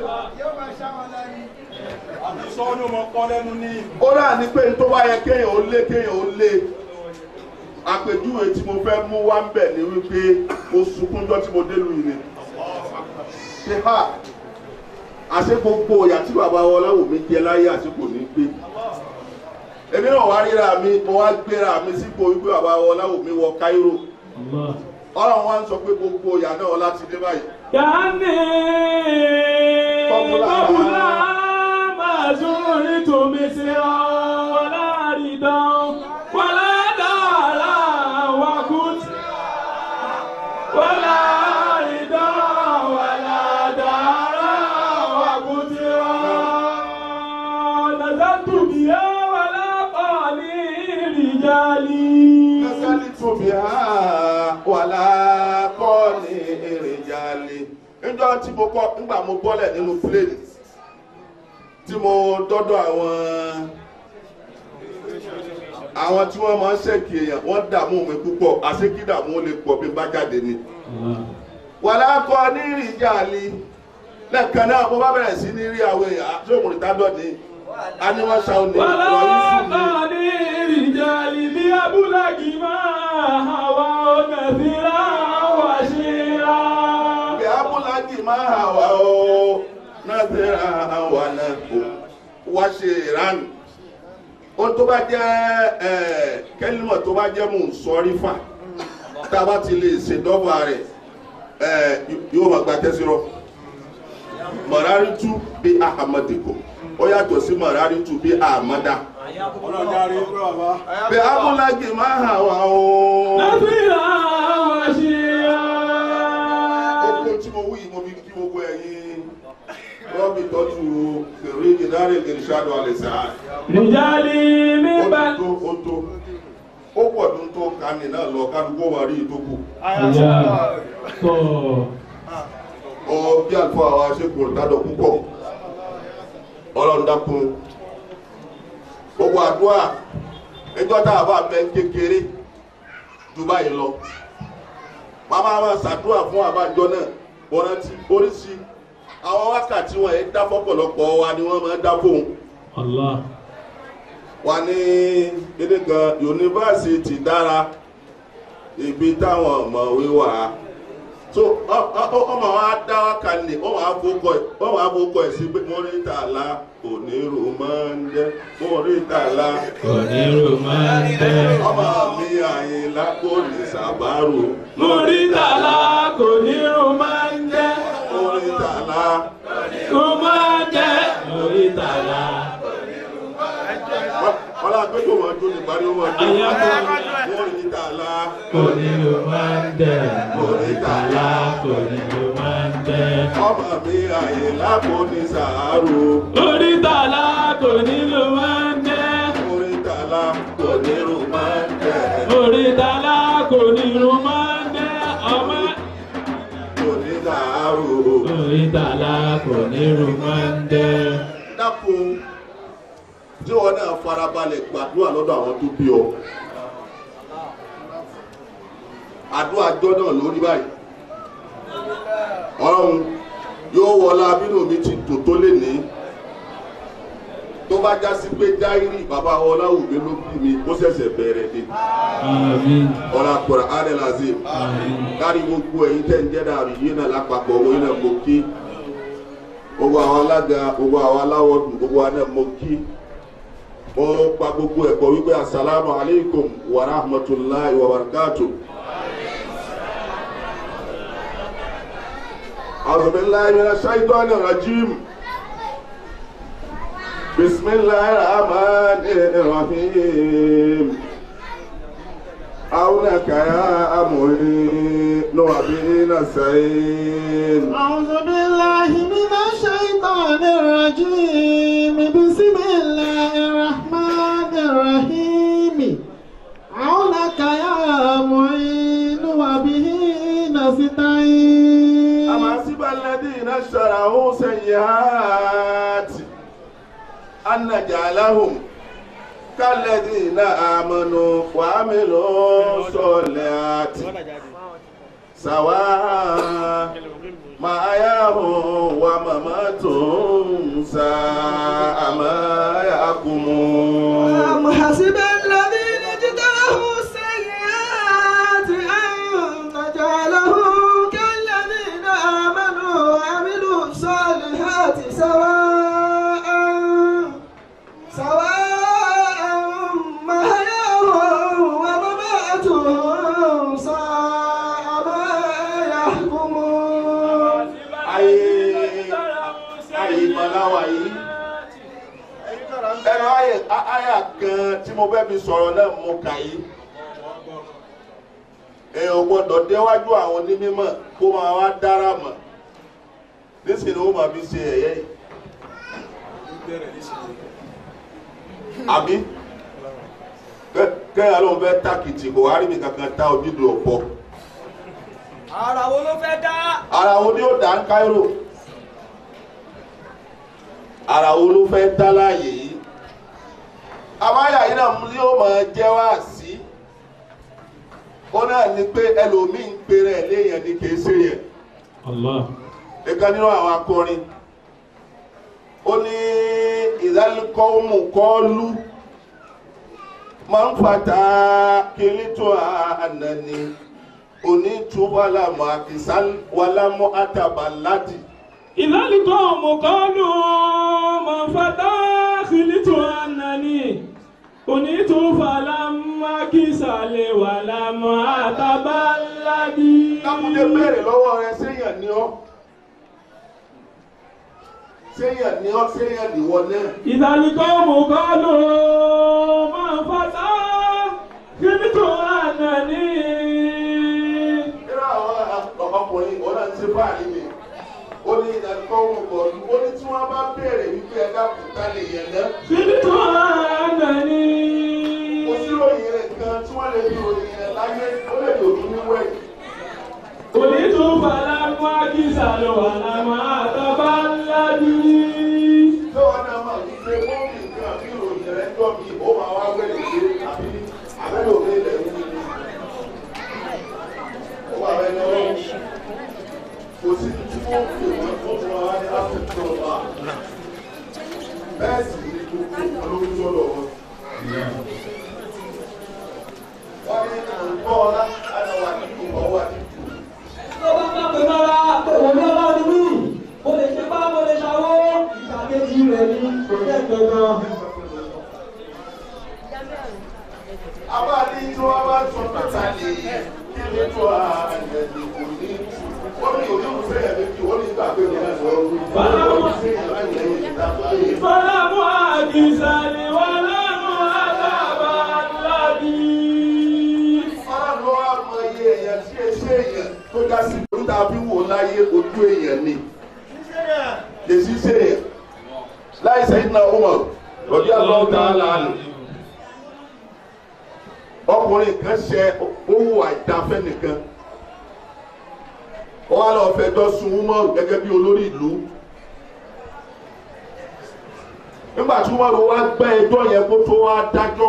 ó rà ní pé tó bá yẹ kéèyàn ó lé kéèyàn ó lé àpèjúwe tí mo fẹ́ mú wá ń bẹ̀ ni wípé mo sunkúnjọ́ tí mo dé lu ìrìn ṣe ha àṣé gbogbo ìyà tí bàbá wọn láwò mi jẹ láyé àsìkò ní gbé èmi náà wá ríra mi mo wá gbéra mi sípò wípé bàbá wọn láwò mi wọ Cairo Allah. ọlọ́run wá ń sọ pé gbogbo ìyà náà láti dé báyìí كأني قبل- قبل ما زرت مصرا ولا ردا ولا دارا وكنت ولا ردا ولا دارا وكترا نزلت بها ولا قالي رجالي Nasali tóbi ha wàlá kọ́ ní èrìjàlè. Níjọ́ tí mo kọ́ nígbà mo bọ́lẹ̀ nínú pléènì tí mo dọ́dọ̀ àwọn àwọn tí wọ́n máa ń ṣèkì èèyàn wọ́n dààmú mi púpọ̀ àṣekídààmú ó lè pọ̀ bí bá jáde ni. Allah. Wàlá kọ́ ní èrìjàlè lẹ́ẹ̀kan náà mo bá bẹ̀rẹ̀ sí ní rí àwọn èèyàn àtúntò ìdádọ́ ni a ní wọ́n ṣàwọn ní ولا ìwọ̀nyí sí ni. قال رجال بأبلغ ما هوى نذرا وشيرا Bí Abúlájì máa hà wá o, náà ti ra àwa náà kò wá ṣe ìránù. Ohun tó bá jẹ́ ẹ̀, kẹ́límọ̀ tó bá jẹ́ mò ń sọrí fà. Tá a bá ti lè ṣèdọ́gba rẹ̀, ẹ̀, yóò máa gba tẹ́sírọ́. Mọ̀rárí tú bí Ahamadiko. Ó yàtọ̀ sí Mọ̀rárí tú bí Ahamada. Bí Abúlájì máa hà wá o. نذرا وشيرا gbogbo tí mo wí yìí mo fi kí gbogbo ẹ̀yin rọ́bì tọ́jú kèrè ìdárè ìrìnsàdù àlẹ́sà رجال ó من ti بعد tó ó tó ó pọ̀ tó ń tó kánì náà lọ kálukú wà rí ìtókù Ìyá. Tọ́. ọ bí àlùfáà wa ṣe kò dádọ̀ púpọ̀ ọlọ́run dákun gbogbo àdúrà ẹjọ́ tá a bá bẹ kékeré ju báyìí lọ màmá wa ṣàdúrà fún àbájọ náà wọ́n rántí oríṣi àwọn wákàtí wọn yẹn dá fọ́pọ̀lọpọ̀ wa ni wọ́n máa ń dá fóun Allah. wà ní kíní kan yunifásitì dára ibi táwọn ọ̀mọ̀wé wà so ọ- ọ- ọ- ọmọ wa dá wa kalẹ̀ ọmọ wa fọkọ ẹ ọmọ wa fọkọ ẹ sí pé mọ́rítàlá onírú máa ń jẹ́ mọ́rítàlá onírò máa ń tẹ́. ọmọ mi àyìnlá kò ní sàbárò Mùrítàlá kò nírun máa ń jẹ́. mọ́rítàlá Kò máa jẹ́. Mùrítàlá. ọlá àgbẹ̀jọ wọn jó nípa ní wọn jó mọ́rítàlá Onírò máa ń tẹ́. Mùrítàlá onírò máa ń tẹ́. ọmọ mi àyìnlá kò ní sàárò Mùrítàlá kò nírun máa ń jẹ́. mọ́rítàlá kò nírú máa ń jẹ́ Mùrítàlá kò nírun máa ń jẹ́. Ọmọ kò ní sàárò. Mùrítàlá onírò máa ń tẹ́. dákun tí wọn náà farabalẹ̀ gbàdúrà lọ́dọ̀ àwọn tó bí ọ àdúrà jọ náà lórí báyìí ọlọ́run yóò wọlá bínú mi ti dùn tó lè ní tó bá já sí pé jáírì bàbá ọláwùgbé ló bí mi ó ṣẹ̀ṣẹ̀ bẹ̀rẹ̀ ni Àmín. ọlá kọ̀ọ̀rọ̀ adelazeem Àmín. kárí gbogbo ẹ̀yin tẹ́ ń jẹ́ dàrí yìí náà lápapọ̀ owó náà mo kí gbogbo àwọn alága gbogbo àwọn aláwọ̀dù gbogbo àwọn náà mo kí mo pa gbogbo ẹ̀kọ́ wípé asalaamu aleykum wa rahmatulahi wa barakatu. azubilayi mina shaitani rajim bisimilahi rahmani rahim. عونك يا أمري نوبي نسعين أعوذ بالله من الشيطان الرجيم بسم الله الرحمن الرحيم عونك يا معين وبه نستعين أما حسب الذين اشتروا سيئات أن نجعلهم كالذين آمنوا وعملوا الصالحات سواء محياهم ومماتهم ساء ما يحكمون أم حسب الذين اجترحوا السيئات أن نجعلهم كالذين آمنوا وعملوا الصالحات سواء سواء محياهم ومماتهم ساء ما يحكمون ayé ayé ìmọ̀láwà yìí ẹnu ayé ayé kan tí mo fẹ́ fi sọ̀rọ̀ náà mo kà yìí èèyàn gbọ́dọ̀ déwájú àwọn onímọ̀ kó máa wá dára mọ̀ nísìnyí ó máa fi ṣe ẹ̀yẹ yìí àbí kẹ́- kẹ́hìn ló ń fẹ́ tákìtì kò wá rí mi kankan tá ojúdùn ọ̀pọ̀ ara wo ló fẹ́ dá. ara wo ni ó dá ń Cairo ara wo ló fẹ́ dá láàyè yìí àmáyà yìí náà ni ó máa jẹ́ wá sí ó náà ní pé ẹlòmíín ń pèrè ẹ̀ léèyàn ní kìí ṣe yẹn Allah. ìkan nínú àwọn akọrin ó ní ìdálẹ́kọ̀ọ́mù kọ́ọ́lù máa ń fàtà kìlítò ànàní onítúwàlámù àkìsán wàlámù àtàbàládì. ìlàlùkọ́ mọ̀kọ́lù mọ̀fátà kìlítù ànàní onítùfàlámákìsàlẹ̀ wàlámọ̀ àtàbáládì. kákúndé béèrè lọ́wọ́ rẹ séèyàn ni ọ́ séèyàn ni ọ́ séèyàn nìwọ náà. ìlàlùkọ́ mọ̀kọ́lù mọ̀fátà kìlítù ànàní. nínú àwọn ọkùnrin òun náà ti ṣe báyìí ni ó ní ìdánilkọ́ òun bọ̀ọ̀lù ó ní tí wọ́n bá béèrè wípé ẹ dákun ká lè yẹn náà. kìlítù ànàní. kò sí ròyìn rẹ̀ kan tí wọ́n lè fi ròyìn rẹ̀ láyé ó lè lòdù níwẹ̀. onítùfàlámákìsàlẹ̀ wàlámọ̀ àtàbáládì. tí wọ́n náà máa ń gbé bọ́ọ̀lù nǹkan bí ròyìn rẹ̀ jọ mi ó máa wá wẹ̀lẹ̀ pé àbí àbẹ́lẹ̀ òun ilẹ̀ ń wí ni. ó wà rẹ̀ lọ́wọ́ kò sí tí wọ́n fi wọ́n tó fún wa ní áfíríkà ọba bẹ́ẹ̀ sì ni gbogbo olórí sọ̀rọ̀ wọn. wọ́n ní nǹkan ọ̀la àdáwà nínú ọwọ́ àdìgbò. tó bá bá rẹ̀ ní kò jẹ́ kankan. abáàdé tí wọ́n bá sọ pátá lè kí ló tó ààrẹ ní kò ní wọ́n ní olóòfẹ́ yẹn méjì wọ́n ní ìgbà pé wọ́n sọ olóòfẹ́ yẹn láì lẹ́yìn ìdájọ́ yìí. فلم أجزل ولم أذهب الذي ọlọ́run ló wá mọ iye èèyàn tí ẹ ṣe èèyàn tó dá sí orí tá a fi wò láyé ojú èèyàn ni lè sí ṣe èèyàn láì sẹ́yìn náà ó mọ̀ lọ́dí àlọ́ dáhà ọkùnrin kan ṣe owó àìdáfẹ́ nìkan ó wá lọ fẹjọ́ sun Umaru gẹ́gẹ́ bí olórí ìlú nígbà tí Umaru wá gbẹ́ ẹjọ́ yẹn kó tó wá dájọ́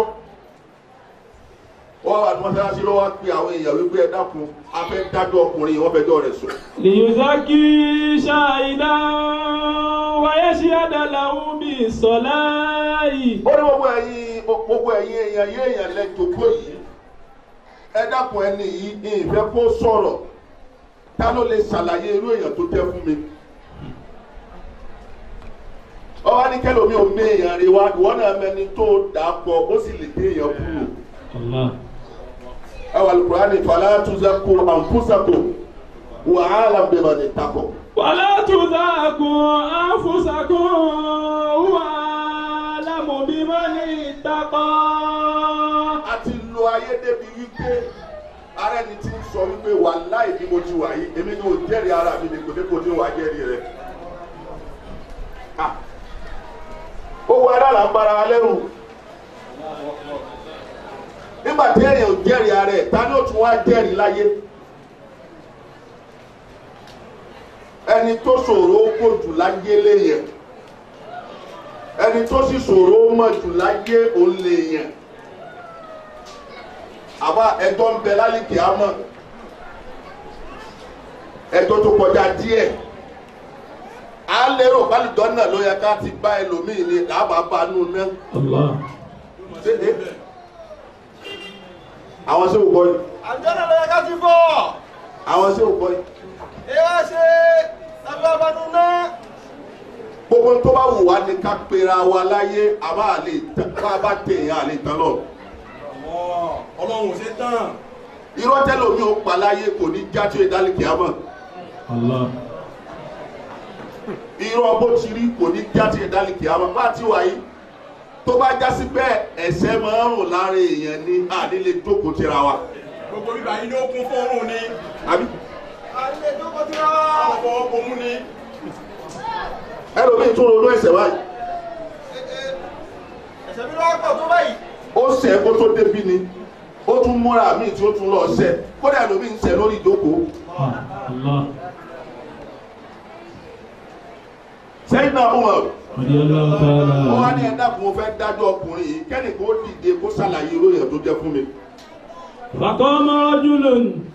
wọ́n wà ní mọ́sálásí ló wá pe àwọn èèyàn wípé ẹ dákun a fẹ́ dájọ́ ọkùnrin yìí wọ́n fẹjọ́ rẹ̀ sùn. ليزكي شاهدا ويشهد له بالصلاة ó ní gbogbo ẹ̀yin gbogbo ẹ̀yin èèyàn yé èèyàn lẹ́jọ́gbó yìí ẹ dákun ẹni yìí ní ìfẹ́ kó sọ̀rọ̀ ta ló lè ṣàlàyé irú èèyàn tó jẹ́ fún mi. ọwọ́ ní kẹlòmí ò mé èèyàn rí wa ìwọ náà mẹni tó dà á pọ̀ ó sì lè dé èèyàn kúrò. الله ẹwà Al-Qur'ani fala tuzakku anfusakum wa a'lamu biman ittaqa. ولا تزكوا أنفسكم هو أعلم بمن اتقى a ti lo ayé débi wípé ara ẹni tí ń sọ wípé wàláhì bí mo ti wà yìí èmi ni ò jẹ́rìí ara mi ní kòtẹ́kò tí wàá jẹ́rìí rẹ̀. Ah. owó ẹ̀rọ là ń bára wa lẹ́rù. nígbà tí èèyàn ò jẹ́rìí ara ẹ̀ ta ni ó tún wá jẹ́rìí láyé. ẹni tó ṣòro ó kó jù láyé léèyàn ẹni tó sì ṣòro ó mọ̀ jù láyé òun léèyàn àbá ẹjọ́ ń bẹ lálìkì àmọ́ ẹjọ́ tó kọjá díẹ̀ à ń lérò bálùdọ́ náà ló yẹ ká ti bá ẹlòmíì ni làbà bá nù náà الله ṣé ẹ àwọn ṣé ò gbọ́ yìí àjọ́nà ló yẹ ká ti fọ́ àwọn ṣé ò gbọ́ yìí ẹ wá ṣe agbábánú náà gbogbo tó bá wù wá ní ká pera wa láyé àbá àlè bá a bá tèèyàn àlè tán lọ ọlọ́run ò ṣe tán irọ́ tẹ́lómi ò pa láyé kò ní já tó ìdálẹ́kì àmọ́. الله irọ́ bó ti rí kò ní jáde ìdálẹ́kì àwọn bá ti wáyé tó bá já sí bẹ́ẹ̀ ẹ̀sẹ̀ máa ń rùn lára èèyàn ní àdílé jókòó tira wa. gbogbo bíbá yìí ló kún fún òun ni àbí àìlè jókòó tí wá àwọn fọwọ́ bomú ni ẹlòmíì tún ronú ẹ̀ṣẹ̀ báyìí ẹ̀sẹ̀ bí wọ́n pọ̀ tó báyìí ó ṣẹ̀ kó tó débi ni ó tún múra míì tí ó tún lọ ṣẹ̀ kódà ẹlòmíì ń ṣẹ̀ lórí ìjókòó. الله sẹ́yìn náà ó wọ̀ رضي الله تعالى ó wá ní عنه ẹ̀dá kó mo fẹ́ dájọ́ ọkùnrin yìí kẹ́nìkan ó dìde kó ṣàlàyé irú èèyàn tó jẹ́ fún mi. فقام رجل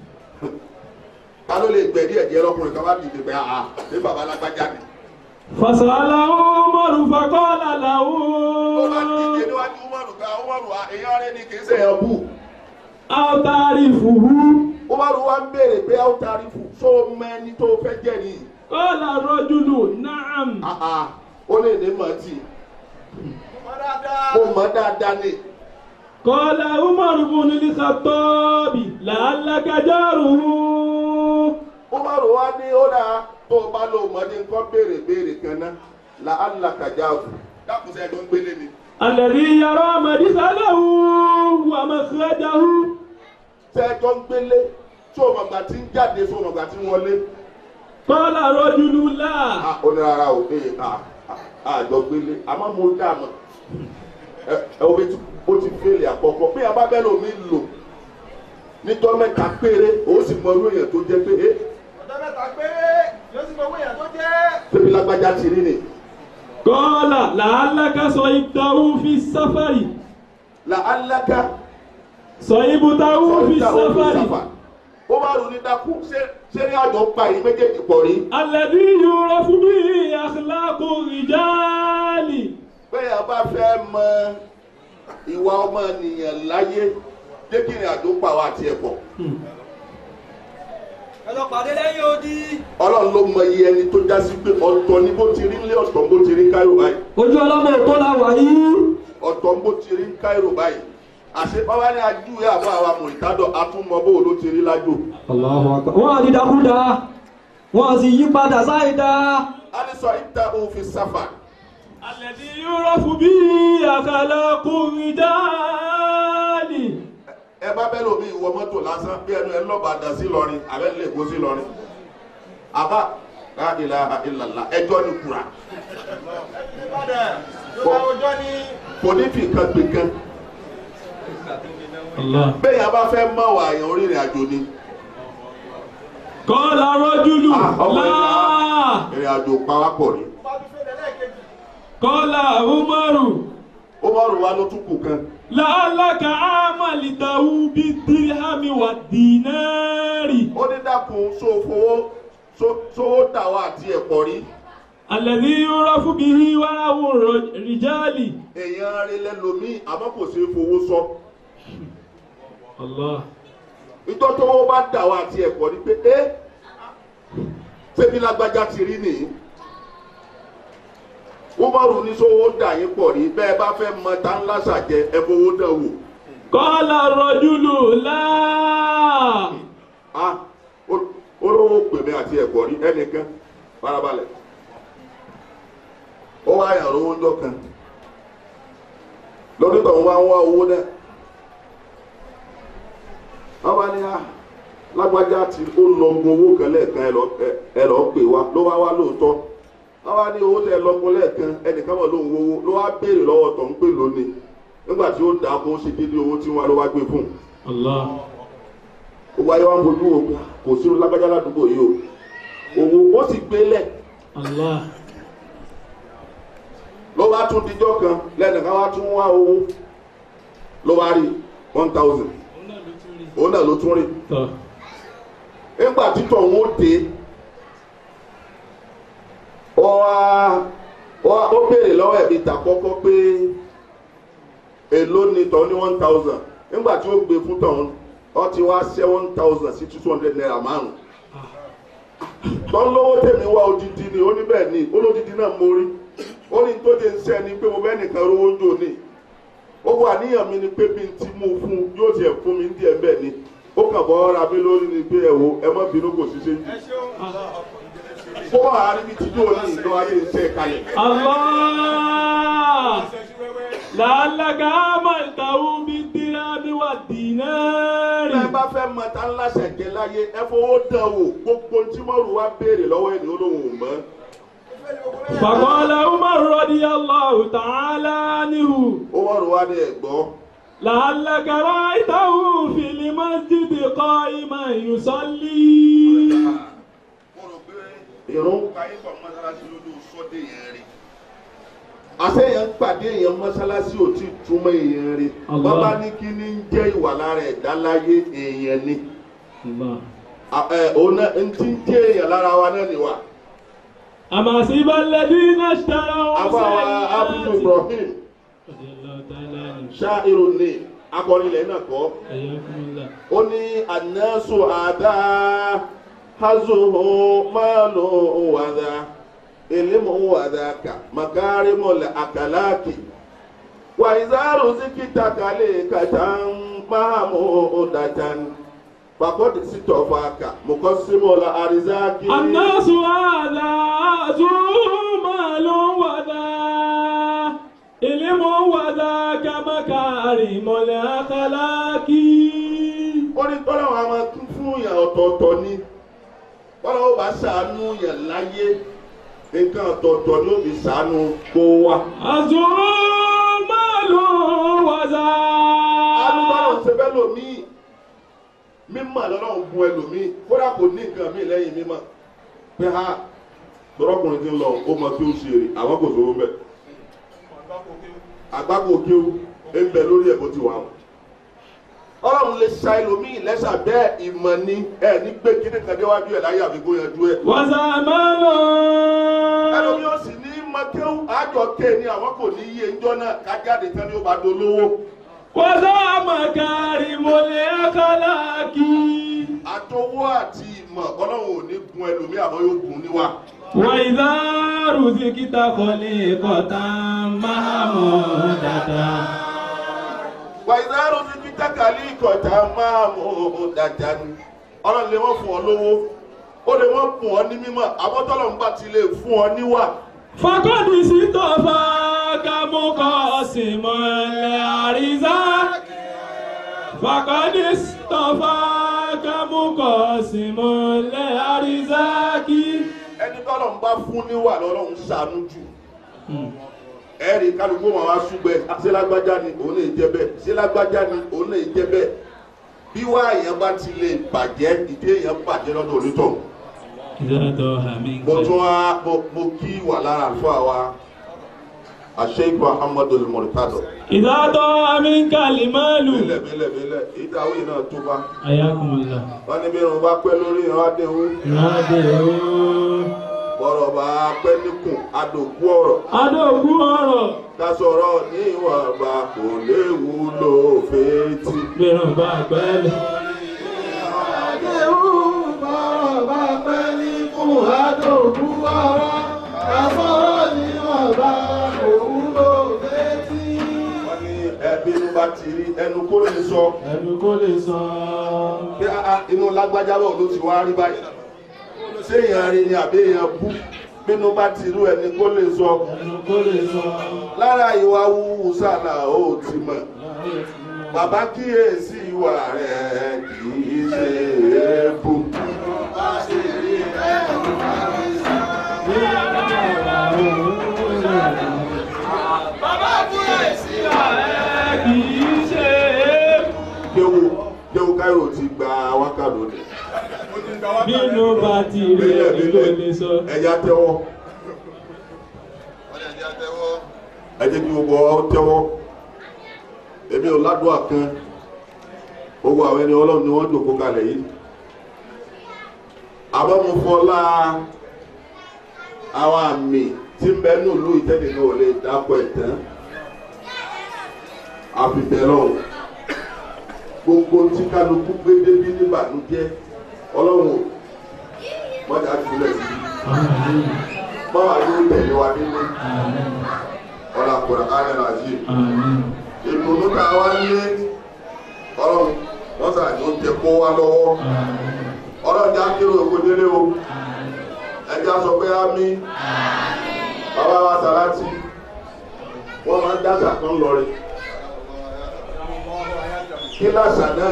ta ló lè gbẹ̀dí ẹ̀jẹ̀ lọ́kùnrin kan bá dìde pé àà ní bàbá alágbájá ni. فسأله عمر فقال له ó bá dìde níwájú umaru pé umaru èèyàn rẹ ni kì í ṣe èèyàn bù. أو تعرفه umaru wa ń béèrè pé àwọn tàrífù tó mẹ́ni tó fẹ́ jẹ́ ni. قال الرجل نعم àà ó lè ní màtí mọ́ dáadáa mo mọ̀ dáadáa ni. قال عمر بن الخطاب لعلك جاره umaru wa ní ó dáa tó o bá lò mọ́ ní nǹkan béèrè béèrè kan náà la alakajafu dákun sẹ́yìn tó ń gbélé ni. الذي يرى مدخله ومخرجه sẹ́yìn tó ń gbélé tó o mọ̀gbà tí ń jáde tó o mọ̀gbà tí ń wọlé. قال رجل لا a ó ní rárá o ee a a àjọ gbélé àmọ́ mo dá a mọ̀ ẹ ẹ o bẹ ti o ti fèlè àkọ́kọ́ bí a bá bẹ́ẹ̀ lómi lò níjọ́ mẹ́ta péré o sì mọ irú èèyàn tó jẹ́ pé ẹ ọjọ́ mẹ́ta péré yóò sì mọ owó èèyàn tó jẹ́ pépé lágbájá ti rí ni قال لعلك صيبته في السفر la alága صيبته في السفر ó bá rò ní dákú ṣé ṣé ní àjọ pa yìí méjèèjì pọ̀ rí الذي يعرف به أخلاق الرجال bẹ́ẹ̀ a bá fẹ́ mọ ìwà ọmọnìyàn láyé jẹ́ kí ìrìn àjò pa wá tiẹ̀ pọ̀ ẹ lọ pàdé lẹ́yìn odi. ọlọ́run ló mọ iye ẹni tó já sí pé ọ̀tọ̀ ni bó ti rí nílé ọ̀tọ̀ bó ti rí káyọ̀ báyìí ojú ọlọ́mọ tó la wà yìí ọ̀tọ̀ bó ti rí káyọ̀ báyìí àṣẹ bàbá ní ajúwe àbọ̀ àwa mọ̀lítádọ̀ atúmọ̀ bó ló ti rí lájò. Allahu Akbar. wọ́n á di dákúdá wọ́n á sì yí padà sáìdá a ní sọ ìta òfin sáfà الذي يعرف به أخلاق الرجال ẹ bá bẹ́ẹ̀ lómi ìwọ mọ́tò lásán bí ẹnu ẹ lọ́ba dà sí lọrin abẹ́ lè kó sí lọrin àbá la ilaha illallah ẹjọ́ ni kura Ìbàdàn ló bá ọjọ́ ní kò ní fi kan gbé kan الله bẹ́ẹ̀ yẹn bá fẹ́ mọ̀ wà yẹn orírìn àjò ni قال رجل Ah, ọmọ لا ìrìn àjò pawápọ̀ ni bá tún fèrè lẹ́ẹ̀kejì. قال عمر ó bá rò wá ló tún kù kan لعلك عملته بالدرهم والدينار ó ní dákun sófowó sówó dàwọ́ àti ẹ̀pọ̀ rí الذي يعرف به ورع الرجال èèyàn rí lẹ́lòmíì àmọ́ kò ṣeé fowó sọ الله ìjọ tó wọ́n bá dàwọ́ àti ẹ̀pọ̀ rí pé ẹ́ ṣébi lágbájá ti rí nìyí umaru ní sówó dà yín pọ̀ rí bẹ́ẹ̀ bá fẹ́ mọ tá ńlá ṣàjẹ ẹ fowó dàn wò قال الرجل لا ah ó- olówó pèmí àti ẹ̀pọ̀ rí ẹnìkan farabalẹ̀ ó wá yàn lówó ńjọ kan lórí tó ń wá ń wá owó náà wọ́n bá ní à lágbájá tí ó lọ́gun owó kan lẹ́ẹ̀kan ẹ lọ- ẹ- ẹ lọ́ọ́ pè wá ló wá wá lóòótọ́ wọ́n bá ní owó tẹ lọ́gun lẹ́ẹ̀kan ẹnìkan wọ̀ lóhùn owó ló wá béèrè lọ́wọ́ tó ń pè lónìí nígbà tí ó dà kó ṣe déédéé owó tí wọ́n ló wá gbé fún un الله gbogbo ayé wa ń bojú wo kò sí lágbájá ládùúgbò yìí o owó ó sì gbélẹ̀ الله ló bá tún dijọ́ kan lẹ́nìkan wá tún wá owó ló bá rí one thousand òun náà ló tún rí طه. nígbà títọ̀ òun ó dé ó wá ó wá- ó béèrè lọ́wọ́ ẹ̀mí ta kọ́kọ́ pé èló ni tọ́ ní one thousand nígbà tí ó gbé fún tọ̀hún ó ti wá ṣẹ́ one thousand sí two hundred naira márùn tọ́ lówó tèmi wá odidi ni ó ní bẹ́ẹ̀ ni olódidi náà mo rí ó ní tó dé ń sẹ́ ni pé mo bẹ́ẹ̀ nìkan rówó ń jò ní ó wà níyàn mi ni pé bí n ti mú un fún yóò tiẹ̀ fún mi díẹ̀ bẹ́ẹ̀ ni ó kàn bọ́ ra mi lórí ni pé ẹ wo ẹ má bínú kò sí séjì ẹ ṣeun. kó wà á níbi tí yóò ní ìlú ayé iṣẹ́ kalẹ̀. الله Ṣẹ́ṣú wẹ́wẹ́. لعلك عملته بالدرهم والدينار bẹ́ẹ̀ bá fẹ́ mọ tá ńlá ṣẹ̀jẹ̀ láyé ẹ fowó dán wò gbogbo tí mọ́rù wá béèrè lọ́wọ́ ẹni olóhùn ò mọ́. Ìfẹ́ ni gbogbo mẹ́rin. فقال عمر رضي الله تعالى عنه ó wọ́n rò wá ní ẹ̀gbọ́n لعلك رأيته في المسجد قائما يصلي mo rò pé ìrún káyé pọ̀ mọ́sálásí lójú sọ́dẹ̀ yẹn rí. àṣẹ yẹn ń pàdé èèyàn mọ́sálásí ò tí ì túmọ̀ èèyàn rí. Allah. bàbá ní kí ní ń jẹ́ ìwà lára ẹ̀dá láyé èèyàn ni. الله À- ẹ, òun náà ń tí ń jẹ́ èèyàn lára wa náà nìwà. أما حسب الذين اشتروا àbáwa abudu سيئات ibrahim رضي الله تعالى عنه ṣáírù ní akọrinlẹ̀ náà kọ́. حياكم الله ó ní ànásù àdá hazuhu máàlù wàdà ìlímù wàdà kà màkàrímọ̀lẹ̀ àkàlákì wà ìzárù síkìtà kàlẹ́ kàtàn máàmù ọ̀dàtàn pàkọ́dì sítọ̀fà kà mùkọ́símọ̀lẹ̀ àrísákì. الناس هذا ذو مال وذا علم وذاك مكارم الأخلاق ó ní tọ́lá wọn a máa tún fún yàn ọ̀tọ̀ọ̀tọ̀ ni tọ́lá ó bá ṣàánú yàn láyé nǹkan ọ̀tọ̀ọ̀tọ̀ ni ó fi ṣàánú kó wa. ذو مال وذا alùpàrọ̀ ṣe fẹ́ lòmíì mímọ̀ lọ́lọ́run gun ẹlòmíì kódà kò ní nǹkan míì lẹ́yìn mímọ̀ pé ha tọrọkùnrin ti ń lọ ó mọ kí ó ṣe èrè àwọn kò sówó mbẹ àgbákò kí ó ń bẹ lórí ẹ̀ bó ti wà wọn. ọlọ́run lè ṣa ẹlòmíì lẹ́sà bẹ́ẹ̀ ìmọ̀ ni ẹ ní gbé kíní kan déwájú ẹ̀ láyé àfikún yanjú ẹ̀. وذا مال ẹlòmíì ó sì ní mọ kí ó àjọ ké ni àwọn kò ní yé ńjọ́ náà kájáde tán ni ó bá dolówó. وذا مكارم الأخلاق àtọwọ́ àti ìmọ̀ ọlọ́run ò ní gun ẹlòmíì àmọ́ yóò gun níwà. وإذا رزقت خليقة محمودة wàyíláàrú ní peter kàlí ìkọ̀tà máa mú un dáadáa ni ọlọ́run lè wọ́n fún ọ lówó ó lè wọ́n fún ọ ní mímọ́ àbọ̀tọ́lọ̀ ń bá ti lè fún ọ níwà. فقد استفاك مقاسم الأرزاق فقد استفاك مقاسم الأرزاق ẹni tọ́lọ̀ ń bá fún níwà lọ́lọ́run ṣàánú jù ẹ̀rí kálukú wọn wá ṣùgbẹ́ ṣé lágbájá ni òun lè jẹ bẹ́ẹ̀ ṣé lágbájá ni òun lè jẹ bẹ́ẹ̀ bí wá èèyàn bá ti lè bàjẹ́ ìdí èèyàn bàjẹ́ lọ́dọ̀ onítọ̀ إذا ضاع mo منك tún wá mo- mo kí wà lára àlùfáà wa àṣeyìkọ ahmadu mọ̀rítàdọ̀ إذا ضاع منك المال bílẹ̀ bílẹ̀ bílẹ̀ ìdáwó yìí náà tó bá حياكم الله wọ́n ní bí irun bá pẹ́ lórí ìran adéhùn نادرون bọ́rọ̀ bá pẹ́ níkùn adòkú ọ̀rọ̀ adóògùn ọ̀rọ̀ ká sọ̀rọ̀ ní ìwọ̀nba kò léwu ló fetí. gbẹ̀rùn bá pẹ́lẹ̀. wọ́n ní ẹbí inú bá ti rí ẹnu kó lè sọ ẹnu kó lè sọ. pé ah, inú lágbájá bọ̀ ló ti wá rí báyìí ṣé èèyàn rí ni àbí èèyàn bú bínú bá ti rú ẹni kó lè sọ ẹnu kó lè sọ. lára ìwà wúwú sàlà ó ti mọ̀ bàbá kíyèsí ìwà rẹ̀ kì í ṣe é bú. kì í ṣe é. kéwù kéwù káyọ̀ ti gba wákàtí òde. bínú bá ti rí ẹni ló lè sọ. ẹja tẹ́wọ́ ẹ jẹ́ kí gbogbo ọ tẹ́wọ́ èmi ò ládùúgbò kan gbogbo àwọn ẹni ọlọ́run ni wọ́n jòkó kalẹ̀ yìí àmọ́ mo fọlá àwọn àmì tí ń bẹ ní ìlú ìtẹ́lẹ̀ náà ò lè dápọ̀ ẹ̀ tán àfìbẹ̀rọ̀ gbogbo tí kálukú gbé débi níbànújẹ́ ọlọ́run ò wọ́n jà jùlẹ̀ sí i báwa ló tẹ̀lé wa nílé ọ̀rọ̀ àkùrọ̀ ayé náà yìí ìdùnnú tá a wá nílé ọlọ́run wọ́n sà ní oúnjẹ kó wá lọ́wọ́ ọlọ́run já kí lóògùn délé o ẹja sọ pé á mí bàbá wa sàláàtì wọ́n máa ń dáṣà kan lọrin kí láṣà náà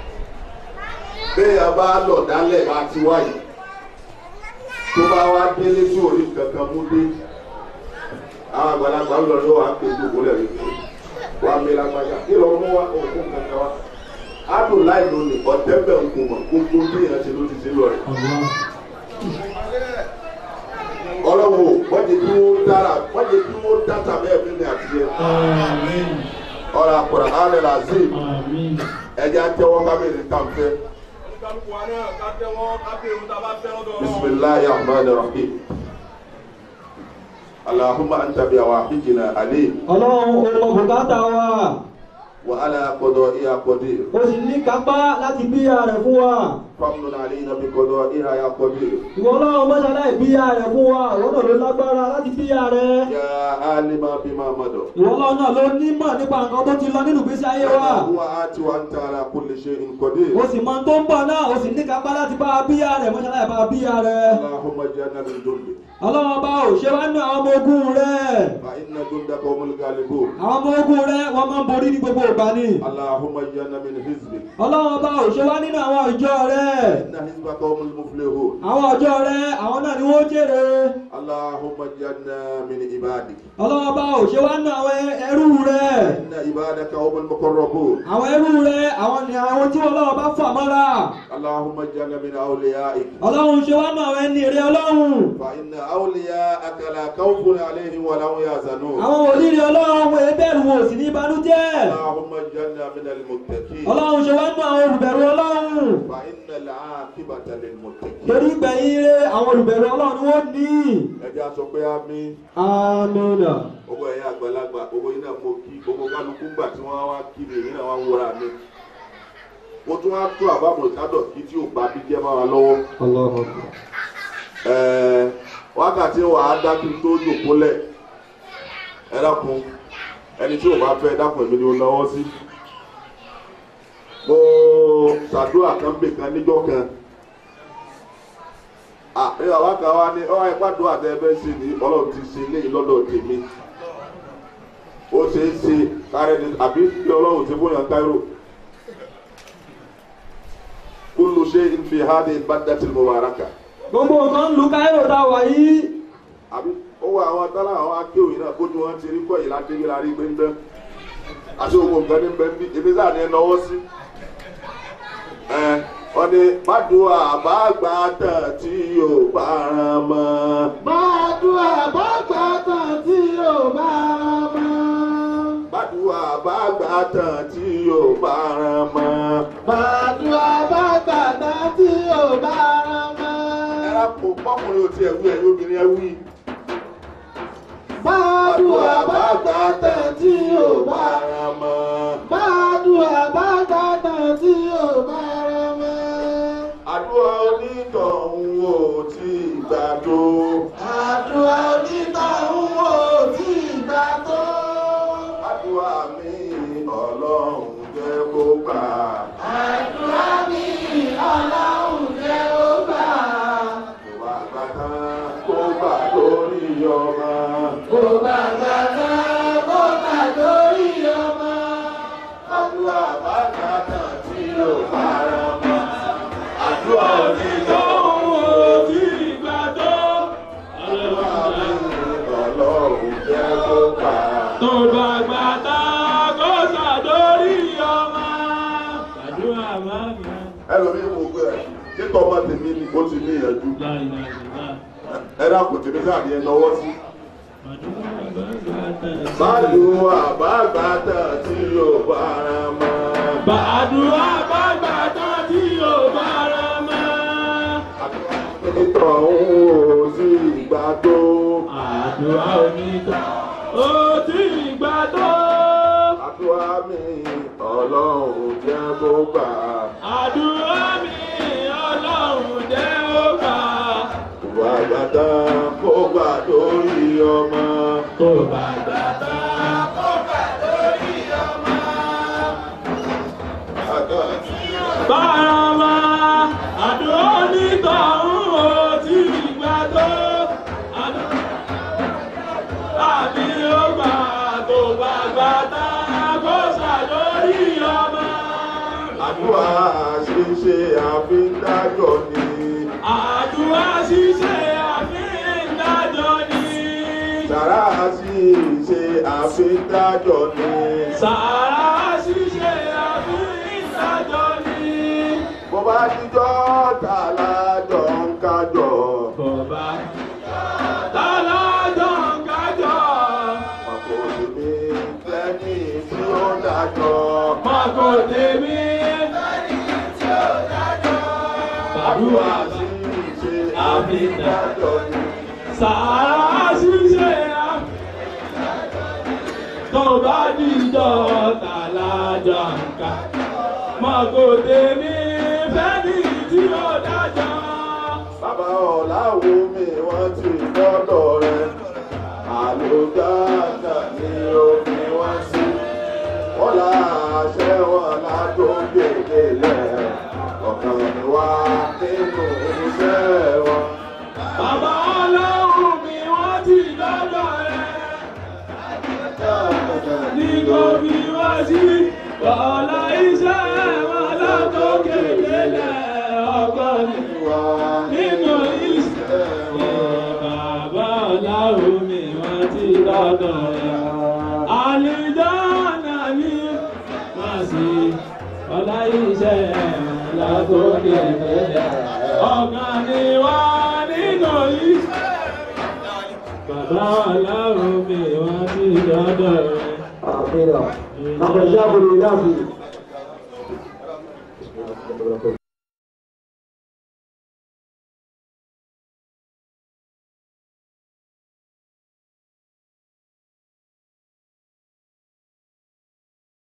bẹ́ẹ̀ bá lọ̀ dálẹ̀ bá ti wáyé tó bá wá délé tí orí kankan mú dé àwọn àgbàlagbà ń lọ ní wàá pè gbogbo rẹ̀ rí wàá mi lágbájá kí lọ mú wa òkú kankan wa adùn láì lónìí ọ̀tẹ́bẹ̀ ń kò mọ̀ gbogbo bí èèyàn ṣe ló ti ṣe lọ rẹ̀ ọlọ́wọ́ wọ́n jẹ́ kí wọ́n dára wọ́n jẹ́ kí wọ́n dáta bẹ́ẹ̀ fún mi àti yẹn ọ̀rọ̀ àkùrọ̀ alẹ́ làzim ẹ̀jẹ̀ àtẹwọ́ kábíyèsí kàǹfẹ́ bisimilahi rahman rahim alahuma anta bi awahijina alim ọlọ́run ó mọ bùkátà wa wa ala kodo iya kodir ó sì ní kápá láti bíyà rẹ̀ fún wa famnun alina bi kodo iya ya kodir ìwọ ọlọ́run mọ́ṣálá ìbíyà rẹ̀ fún wa ìwọ náà ló lágbára láti bíyà rẹ̀ ya alima bima mado ìwọ ọlọ́run náà ló nímọ̀ nípa nǹkan tó ti lọ nínú ìgbésí ayé wa huwa ati wa anta ala kulli shay'in qadir ó sì mọ tó ń bọ̀ náà ó sì ní kápá láti bá a bíyà rẹ̀ mọ́ṣálá ìbá a bíyà rẹ̀ allahumma janna min dundi ọlọ́run bá ò ṣe wá nínú àwọn ọmọ ogun rẹ̀ fa inna dundaka humul ghalibun àwọn ọmọ ogun rẹ̀ wọ́n máa ń borí ní gbogbo ìgbà ni allahumma janna min hizbik ọlọ́run bá ò ṣe wá nínú àwọn ìjọ rẹ̀ inna hizbaka humul muflihun àwọn ìjọ rẹ̀ àwọn náà ni wọ́n jèrè allahumma janna min ibadik ọlọ́run bá ò ṣe wá nínú àwọn ẹrú rẹ̀ inna ibadaka humul muqarrabun àwọn ẹrú rẹ̀ àwọn ni àwọn tí ọlọ́run bá fà mọ́ra allahumma janna min awliyaik ọlọ́run ṣe wá nínú àwọn ẹni rẹ̀ ọlọ́run fa inna awliyaaka la khawfun alayhim wa la hum yahzanun àwọn òlìrì ọlọ́run wọn ebẹ̀rù wọn ò sì ní ìbànújẹ́ اللهم اجعلنا من المتقين ọlọ́run ṣe wá nínú àwọn olùbẹ̀rù ọlọ́run فإن العاقبة للمتقين torí ìgbẹ̀yìn rẹ̀ àwọn olùbẹ̀rù ọlọ́run ni wọ́n ní ẹ jẹ́ a sọ pé àmín amínà owó ẹ̀yà àgbàlagbà owó iná mo kí gbogbo kálukú gbà tí wọ́n wá kí mi èmi náà wá wúra mi mo tún wá tó àbámọ̀ ìkádọ̀ kí tí ò bá bí jẹ́ máa wá lọ́wọ́ Allahu Akbar. ẹ̀ẹ́ wákàtí wàá dá kí n tó jòkólẹ̀ ẹ dákun ẹni tí ò bá fẹ́ dákun èmi ni ó lọ́wọ́ sí mo ṣàdúrà kan bè kan níjọ́ kan àbí bàbá kan wá ní ọ́ ipá dùn àti ẹbẹ̀ ṣe ní ọlọ́run ti ṣe léyìn lọ́dọ̀ tèmi ó ṣe é ṣe kárẹ́ ni àbí bí ọlọ́run ti bóyá káírò kúlù ṣe ń fi hádé bàdàtì mubaraka gbogbo nǹkan ń lu káyọ̀ tá a wà yìí. àbí ó wà àwọn tálà àwọn akéwì náà kójú wọn ti rí kọ́ yìí láti rí lárí gbé ń bẹ́ àti gbogbo nǹkan ní bẹ́ẹ̀ bí ebi sáà ní ẹ lọ́wọ́ sí ẹ wọ́n ní bàdùà bá gbà tán tí yóò bá ràn mọ́. Bàdúrà bá gbà tán tí yóò bá rán mọ́. bàdùà bá gbà tán tí yóò bá ràn mọ́. Bàdúrà bá gbà tán tí yóò bá rán mọ́. ẹ̀rọ kò pọ́kùnrin ò tiẹ̀ wí ẹ̀yìn obìnrin ẹ̀ wí. Bàdúrà bá gbà tán tí yóò bá rán ràn mọ́. Bàdúrà bá gbà tán tí yóò bá rán mọ́. àdúrà onítọ̀hún ò tí ì gbà tó. Àdúrà onítọ̀hún ò tí ì gbà tó. àdúrà mi ọlọ́run jẹ́ kó gbà. Àdúrà mi ọlọ́run jẹ́ ó gbà. kó bá gbà tán kó gbà lórí ọmọ. Kò bá gbàgbà kó gbà lórí ọmọ. àdúrà bá gbà tán tí yóò bá rà mọ́. àdúrà onítọ̀hún Ohun tí ìgbà tó. àdúrà mi ọlọ́run jẹ́ kó gbà. Tó bá gbà tá kó ṣàdórí ọmọ. Àdúrà máa ń gbà. ẹlòmíín wò pé títọ́ ọmọ tèmi ni ó ti ní ìyànjú. Láì láì láì. ẹ dákun tèmi sáà ní ẹ náwó sí. Àdúrà bá gbà tán. Bàdùà bá gbà tán tí yóò bá rà mọ́. Bàdúrà bá gbà tán tí yóò bá rà mọ́. Ìtọ̀hún ò sí ìgbà tó. Àdúrà onítọ̀. Ó tí ìgbà tó. Àdúrà mi ọlọ́run jẹ́ kó gbà. Àdúrà mi ọlọ́run jẹ́ ó gbà. Ìwà àgbàdá kó gbà lórí ọmọ. Tó bá gbà tán kó gbà lórí ọmọ. Bárama àdúrà onítọ̀hún ò tí ìgbà tó. Àdúrà mi ó gbà tó bá gbà tán kó ṣàlórí ọmọ. Àdúrà ṣíṣe àfíndájọ́ ni. Àdúrà ṣíṣe àfihàn dájọ́ ni. Sàrà ṣíṣe àfíndájọ́ ni. Sàrà ṣíṣe àfihàn dájọ́ ni. Bó bá jíjọ́ tàlájọ́ ń kájọ. Bọ̀bá tálájọ́ ń kájọ́. Pàpọ̀ tèmi lẹ́ni tí ó dájọ́. Màkò tèmi. Àdúrà ṣíṣe àfihàn àfíndájọ́ ni. Sàrà ṣíṣe àfihàn tó bá dìjọ́ tálájọ́ ń kájọ́. Màkò tèmi fẹ́ni tí ó dájọ́. Bàbá ọ̀làwọ̀ mi wọ́n ti gbọ́dọ̀ rẹ̀. Àlùjáde ni òfin wọ́n sí. Wọ́n là àṣẹ wọn látó gbèdé lẹ̀. Ọ̀kan ni wá nínú iṣẹ́ wọn. Bàbá ọlọ́run mi wọ́n ti dọ́dọ̀ rẹ̀. Ní kò fi wá sí ọ̀la iṣẹ́ wọn látòkè délẹ̀ ọgbọ́n ni Wá nínú iṣẹ́ wọn. Bàbá ọlọ́run mi wọ́n ti dọ́dọ̀ rẹ̀. Àlìjáná ni wọ́n sì ọ̀la iṣẹ́ wọn látòkè délẹ̀ ọgbọ́n ni wá nínú iṣẹ́ Bàbá aláwọ̀ mi wá sí dọ́dọ̀ rẹ̀. àfihàn. àfẹ̀jábọ̀ lè dábì.